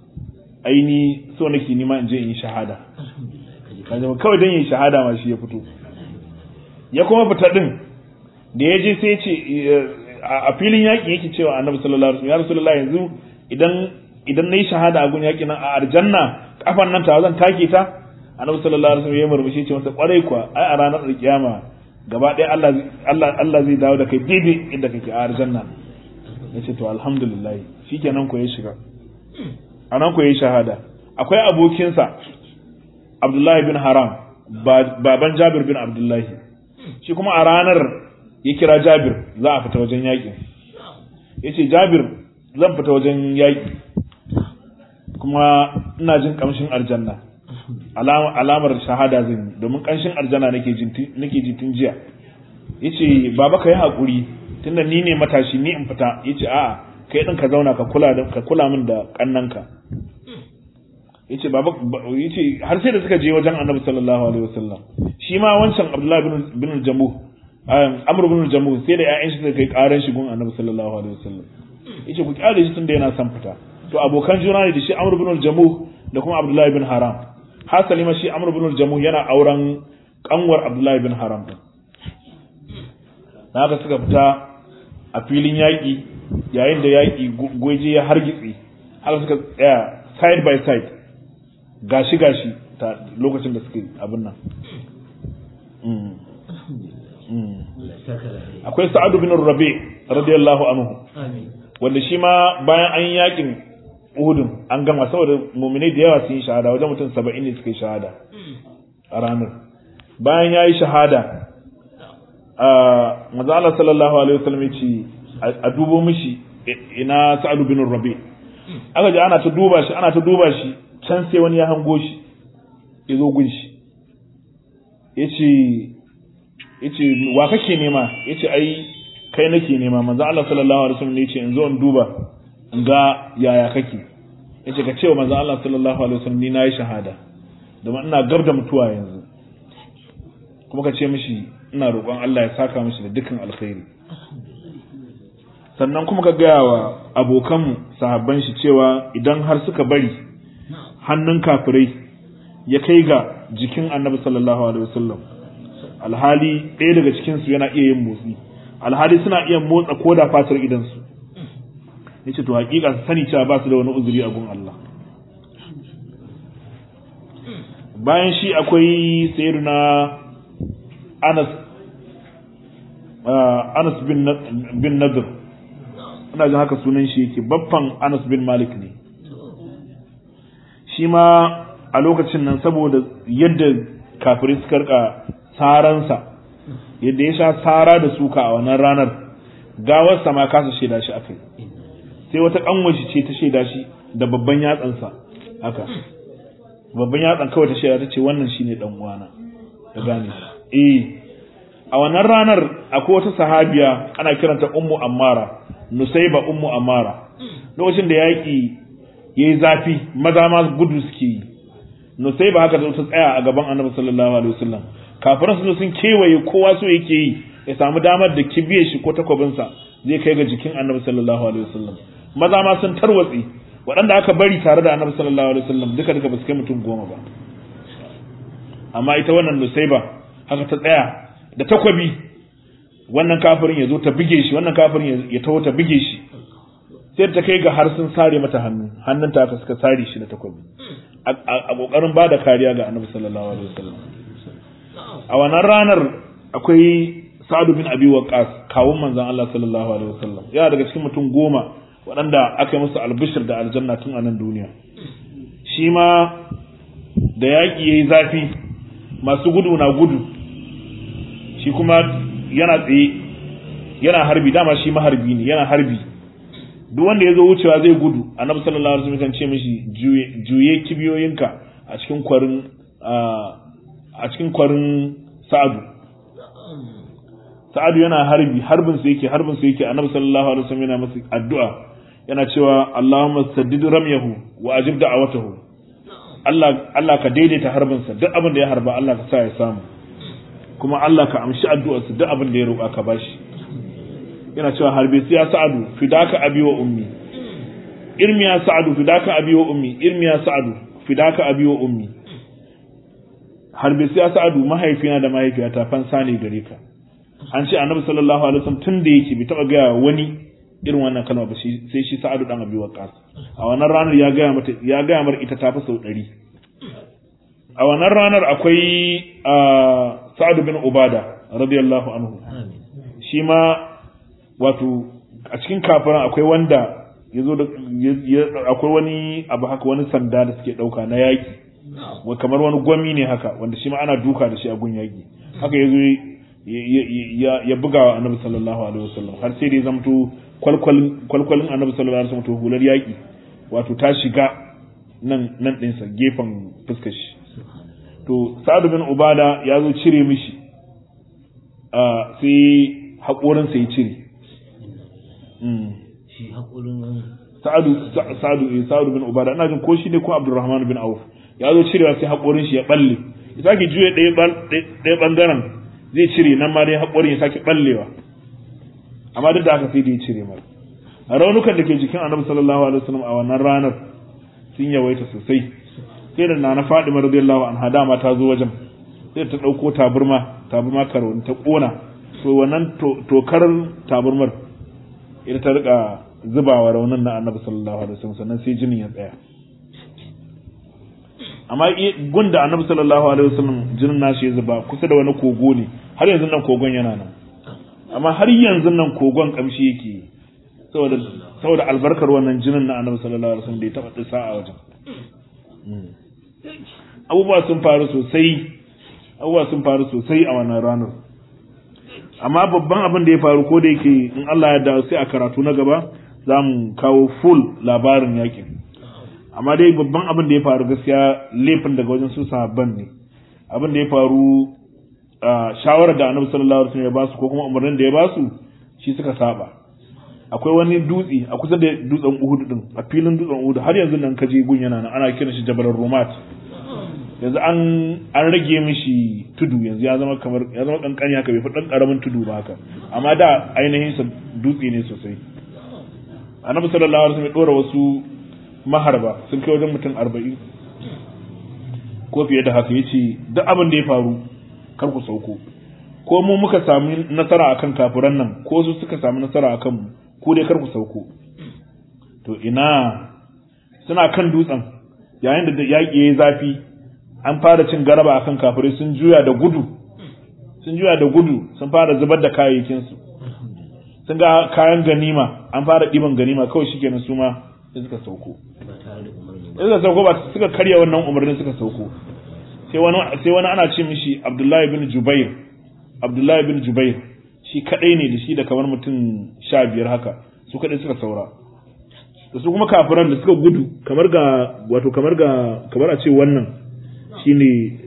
Speaker 1: aini so nake nima in je in yi shahada kawai don yin shahada ma shi ya fito ya kuma fita din da ya je sai ya ce a filin yaƙi yake cewa annabi sallallahu alaihi wasallam ya rasulullahi yanzu idan idan nayi shahada a gun yaƙi nan a aljanna kafan nan ta zan take ta annabi sallallahu alaihi wasallam ya murmushi ce masa kwarai kuwa ai a ranar alkiyama gaba ɗaya Allah Allah Allah zai dawo da kai daidai inda kake a aljanna yace to alhamdulillah shikenan ko ya shiga anan ko ya shahada akwai abokinsa Abdullahi bin Haram baban Jabir bin Abdullahi shi kuma a ranar ya kira Jabir za a fita wajen yaƙi ya ce Jabir zan fita wajen yaƙi kuma ina jin ƙamshin aljanna alamar shahada zan yi domin ƙamshin aljanna nake ji tun jiya ya ce baba ka yi haƙuri tunda ni ne matashi ni in fita ya ce a'a kai ɗin ka zauna ka kula min da ƙannanka yace baba yace har sai da suka je wajen Annabi sallallahu alaihi wasallam shi ma wancan Abdullah bin bin Jamu Amr bin Jamu sai da ƴaƴan shi suka kai karan shi gun Annabi sallallahu alaihi wasallam yace ku kyale shi tunda yana son fita to abokan juna ne da shi Amr bin Jamu da kuma Abdullah bin Haram hasali ma shi Amr bin Jamu yana auren kanwar Abdullah bin Haram din haka suka fita a filin yaƙi yayin da yaƙi goje ya hargitse haka suka tsaya side by side gashi gashi ta lokacin da suke abin nan akwai sa'adu bin rabi radiyallahu anhu wanda shi ma bayan an yi yakin uhudun an gama saboda muminai da yawa sun yi shahada wajen mutum saba'in ne suka yi shahada a ranar bayan ya yi shahada manzo Allah sallallahu alaihi wasallam ya ce a dubo mishi ina sa'adu bin rabi aka ji ana ta duba shi ana ta duba shi can sai wani ya hango shi ya zo gun shi ya ce ya ce wa kake nema ya ce ai kai nake nema manzo Allah sallallahu alaihi wasallam ne ya ce in zo in duba in ga yaya kake ya ce ka ce wa manzo Allah sallallahu alaihi wasallam ni na yi shahada domin ina gab da mutuwa yanzu kuma ka ce mishi ina roƙon Allah ya saka mishi da dukkan alkhairi sannan kuma ka gaya wa abokanmu sahabban shi cewa idan har suka bari hannun kafirai ya kai ga jikin annabi sallallahu alaihi wasallam alhali ɗaya daga cikinsu yana iya yin motsi alhali suna iya motsa ko da fatar idansu ya ce to hakika su sani cewa ba su da wani uzuri a gun Allah bayan shi akwai sayyiduna Anas Anas bin Nadir ina jin haka sunan shi yake babban Anas bin Malik ne shi ma a lokacin nan saboda yadda kafirai suka rika saransa yadda ya sha sara da suka a wannan ranar gawarsa ma kasa shaida shi akai sai wata kanwashi ce ta shaida shi da babban yatsansa haka babban yatsan kawai ta shaida ta ce wannan shine dan uwana ta gane eh a wannan ranar akwai wata sahabiya ana kiranta ummu ammara nusaiba ummu ammara lokacin da yaƙi yayi zafi maza ma gudu suke yi nusaiba haka ta tsaya a gaban annabi sallallahu alaihi wasallam kafiran sun sun kewaye kowa so yake yi ya samu damar da kibiye shi ko takwabinsa zai kai ga jikin annabi sallallahu alaihi wasallam maza ma sun tarwatse waɗanda aka bari tare da annabi sallallahu alaihi wasallam duka duka ba su kai mutum goma ba amma ita wannan nusaiba haka ta tsaya da takwabi wannan kafirin ya zo ta bige shi wannan kafirin ya taho ta bige shi sai ta kai ga har sun sare mata hannu hannun ta aka suka sare shi da takwabi a kokarin ba da kariya ga annabi sallallahu alaihi wasallam a wannan ranar akwai sa'adu bin abi waqas kawun manzon Allah sallallahu alaihi wasallam yana daga cikin mutum goma waɗanda aka yi musu albishir da aljanna tun a nan duniya shi ma da yaƙi yayi zafi masu gudu na gudu shi kuma yana tsaye yana harbi dama shi maharbi ne yana harbi duk wanda ya zo wucewa zai gudu annabi sallallahu alaihi wasallam kan ce mishi juye kibiyoyinka a cikin kwarin a cikin kwarin sa'adu sa'adu yana harbi harbin sa yake harbin sa yake annabi sallallahu alaihi wasallam yana masa addu'a yana cewa Allahumma saddid ramyahu wa ajib da'awatahu Allah Allah ka daidaita harbin sa duk abin da ya harba Allah ka sa ya samu kuma Allah ka amshi addu'arsa duk abin da ya roƙa ka bashi yana cewa harbe sai ya sa'adu fidaka abi wa ummi irmi ya sa'adu fidaka abi wa ummi irmi ya sa'adu fidaka abi wa ummi harbe sai ya sa'adu mahaifina da mahaifiyata fansa ne gare ka an ce annabi sallallahu alaihi wasallam tun da yake bai taba gaya wani irin wannan kalma ba sai shi sa'adu dan abi waqas a wannan ranar ya gaya mata ya gaya mar ita ta fi sau ɗari a wannan ranar akwai sa'adu bin ubada radiyallahu anhu shi ma wato a cikin kafiran akwai wanda ya zo da akwai wani abu haka wani sanda da suke ɗauka na yaƙi kamar wani gwami ne haka wanda shi ma ana duka da shi a gun yaƙi haka ya zo ya buga wa annabi sallallahu alaihi wasallam har sai da ya zamto kwalkwalin annabi sallallahu alaihi wasallam to hular yaƙi wato ta shiga nan nan ɗinsa gefen fuskar shi to sa'ad bin ubada ya zo cire mishi sai haƙorinsa ya cire sa'adu sa'adu eh sa'adu bin ubada ina jin ko shi ne ko abdurrahman bin auf ya zo cirewa sai haƙorin shi ya balle ya sake juye ɗaya ɓangaren zai cire nan ma dai haƙorin ya sake ballewa amma duk da haka sai da ya cire mara raunukan da ke jikin annabi sallallahu alaihi wasallam a wannan ranar sun yawaita sosai sai da nana Fadima radiyallahu anha dama ta zo wajen sai ta dauko taburma taburma karo ta kona to wannan tokar taburmar ita ta rika zubawa raunin na annabi sallallahu alaihi wasallam sannan sai jinin ya tsaya amma gunda annabi sallallahu alaihi wasallam jinin nashi ya zuba kusa da wani kogo ne har yanzu nan kogon yana nan amma har yanzu nan kogon kamshi yake saboda saboda albarkar wannan jinin na annabi sallallahu alaihi wasallam da ya taba disa a wajen abubuwa sun faru sosai abubuwa sun faru sosai a wannan ranar amma babban abin da ya faru ko da yake in Allah ya dawo sai a karatu na gaba za mu kawo full labarin yakin amma dai babban abin da ya faru gaskiya laifin daga wajen su sahabban ne abin da ya faru shawarar da annabi sallallahu alaihi wasallam ya basu ko kuma umarnin da ya basu shi suka saba akwai wani dutse a kusa da dutsen Uhud din a filin dutsen Uhud har yanzu nan kaje gun yana nan ana kiran shi Jabal Rumat yanzu an an rage mishi tudu yanzu ya zama kamar ya zama kankani haka bai fi dan karamin tudu ba haka amma da ainihin sa dutse ne sosai annabi sallallahu alaihi wasallam ya dora wasu maharba sun kai wajen mutum 40 ko fiye da haka yace duk abin da ya faru kar ku sauko ko mu muka sami nasara akan kafiran nan ko su suka sami nasara akan mu ku dai kar ku sauko to ina suna kan dutsen yayin da yaƙi yayi zafi an fara cin garaba akan kafirai sun juya da gudu sun juya da gudu sun fara zubar da kayayyakin su sun ga kayan ganima an fara ɗiban ganima kawai shikenan su ma sai suka sauko suka sauko ba suka karya wannan umarnin suka sauko sai wani sai wani ana ce mishi Abdullahi bin Jubair Abdullahi bin Jubair shi kadai ne da shi da kamar mutum sha biyar haka su kadai suka saura da su kuma kafiran da suka gudu kamar ga wato kamar ga kamar a ce wannan shine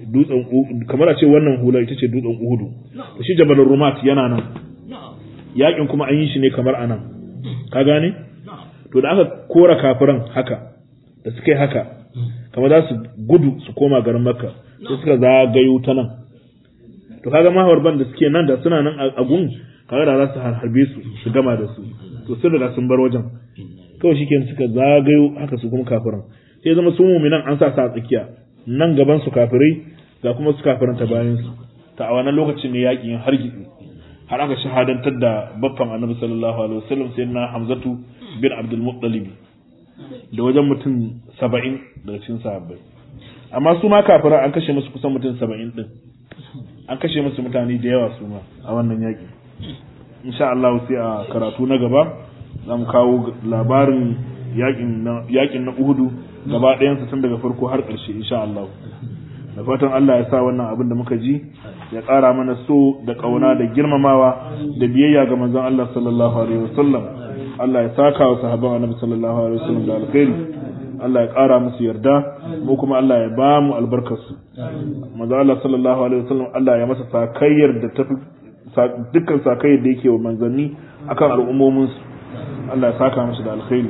Speaker 1: dutsen kamar a ce wannan hula ita ce dutsen uhudu to shi jabal rumat yana nan yakin kuma an yi shi ne kamar anan ka gane to da aka kora kafiran haka da suka yi haka kamar za su gudu su koma garin makka sai suka zagayo ta nan to kaga mahawarban da suke nan da suna nan a gun kaga da za su harbe su su gama da su to sun riga sun bar wajen kawai shikenan suka zagayo haka su kuma kafiran sai zama su muminan an sa su a tsakiya nan gaban su kafirai ga kuma su kafiran ta bayan su ta a wannan lokacin ne yakin har gitsi har aka shahadantar da baffan annabi sallallahu alaihi wasallam sai na hamzatu bin abdul muttalib da wajen mutum saba'in daga cikin sahabbai amma su ma kafiran an kashe musu kusan mutum saba'in din an kashe musu mutane da yawa su ma a wannan yaki insha Allah sai a karatu na gaba za mu kawo labarin yakin na yakin na Uhudu gaba ɗayansa tun daga farko har ƙarshe insha Allah da fatan Allah ya sa wannan abin da muka ji ya ƙara mana so da ƙauna da girmamawa da biyayya ga manzon Allah sallallahu alaihi wasallam Allah ya saka wa sahabban Annabi sallallahu alaihi wasallam da alkhairi Allah ya ƙara musu yarda mu kuma Allah ya ba mu albarkarsu manzon Allah sallallahu alaihi wasallam Allah ya masa sakayyar da tafi dukkan sakayyar da yake wa manzanni akan al'ummominsu Allah ya saka musu da alkhairi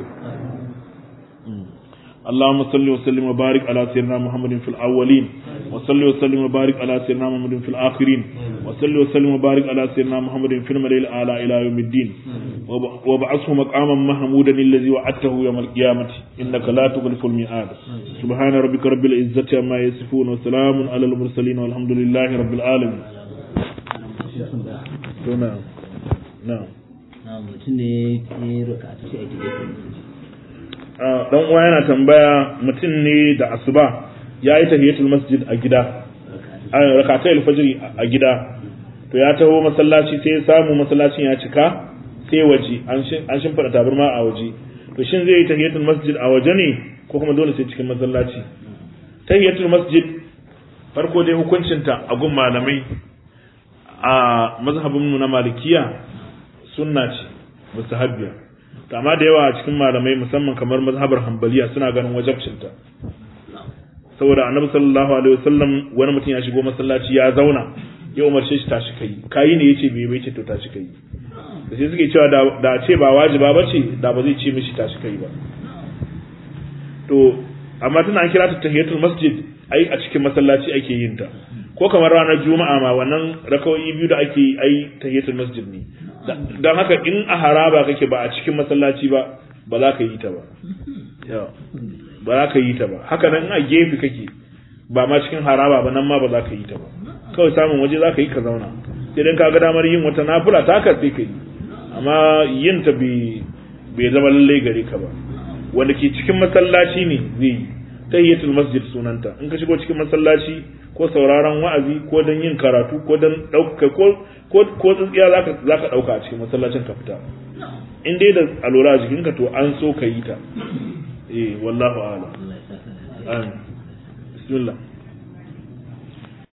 Speaker 1: اللهم صل وسلم وبارك على سيدنا محمد في الأولين وصل وسلم وبارك على سيدنا محمد في الآخرين وصل وسلم وبارك على سيدنا محمد في الملئ الأعلى إلى يوم الدين وابعثه مقاما محمودا الذي وعدته يوم القيامة إنك لا تخلف الميعاد سبحان ربك رب العزة عما يصفون وسلام على المرسلين والحمد لله رب العالمين نعم نعم
Speaker 2: na mutum ne ya roka ta sai a gida
Speaker 1: dan uwa yana tambaya mutum ne da asuba ya yi tahiyatul masjid a gida a rakatai alfajr a gida to ya taho masallaci sai ya samu masallacin ya cika sai waje an shimfiɗa tabarma a waje to shin zai yi tahiyatul masjid a waje ne ko kuma dole sai cikin masallaci tahiyatul masjid farko dai hukuncinta a gun malamai a mazhabinmu na malikiya sunna ce mustahabbiya to amma da yawa a cikin malamai musamman kamar mazhabar hanbaliya suna ganin wajabcinta saboda annabi sallallahu alaihi wasallam wani mutum ya shigo masallaci ya zauna ya umarce shi tashi kai kayi ne yace bai bai ce to tashi kai da sai suke cewa da ce ba wajiba bace da ba zai ce mishi tashi kai ba to amma tana an kira ta tahiyatul masjid ai a cikin masallaci ake yin ta ko kamar ranar juma'a ma wannan rakawoyi biyu da ake yi ai tahiyatul masjid ne don haka in a haraba kake ba a cikin masallaci ba ba za ka yi ta ba ba za ka yi ta ba haka nan a gefe kake ba ma cikin haraba ba nan ma ba za ka yi ta ba kawai samun waje za ka yi ka zauna sai dan ka ga damar yin wata nafila ta ka sai ka yi amma yin ta bai zama lalle gare ka ba wanda ke cikin masallaci ne zai yi tahiyatul masjid sunanta in ka shigo cikin masallaci ko sauraron wa'azi ko don yin karatu ko don ɗauka ko ko ko tsintsiya zaka zaka ɗauka a cikin masallacin ka fita in dai da alwala a jikinka to an so ka yi ta eh wallahu a'lam amin bismillah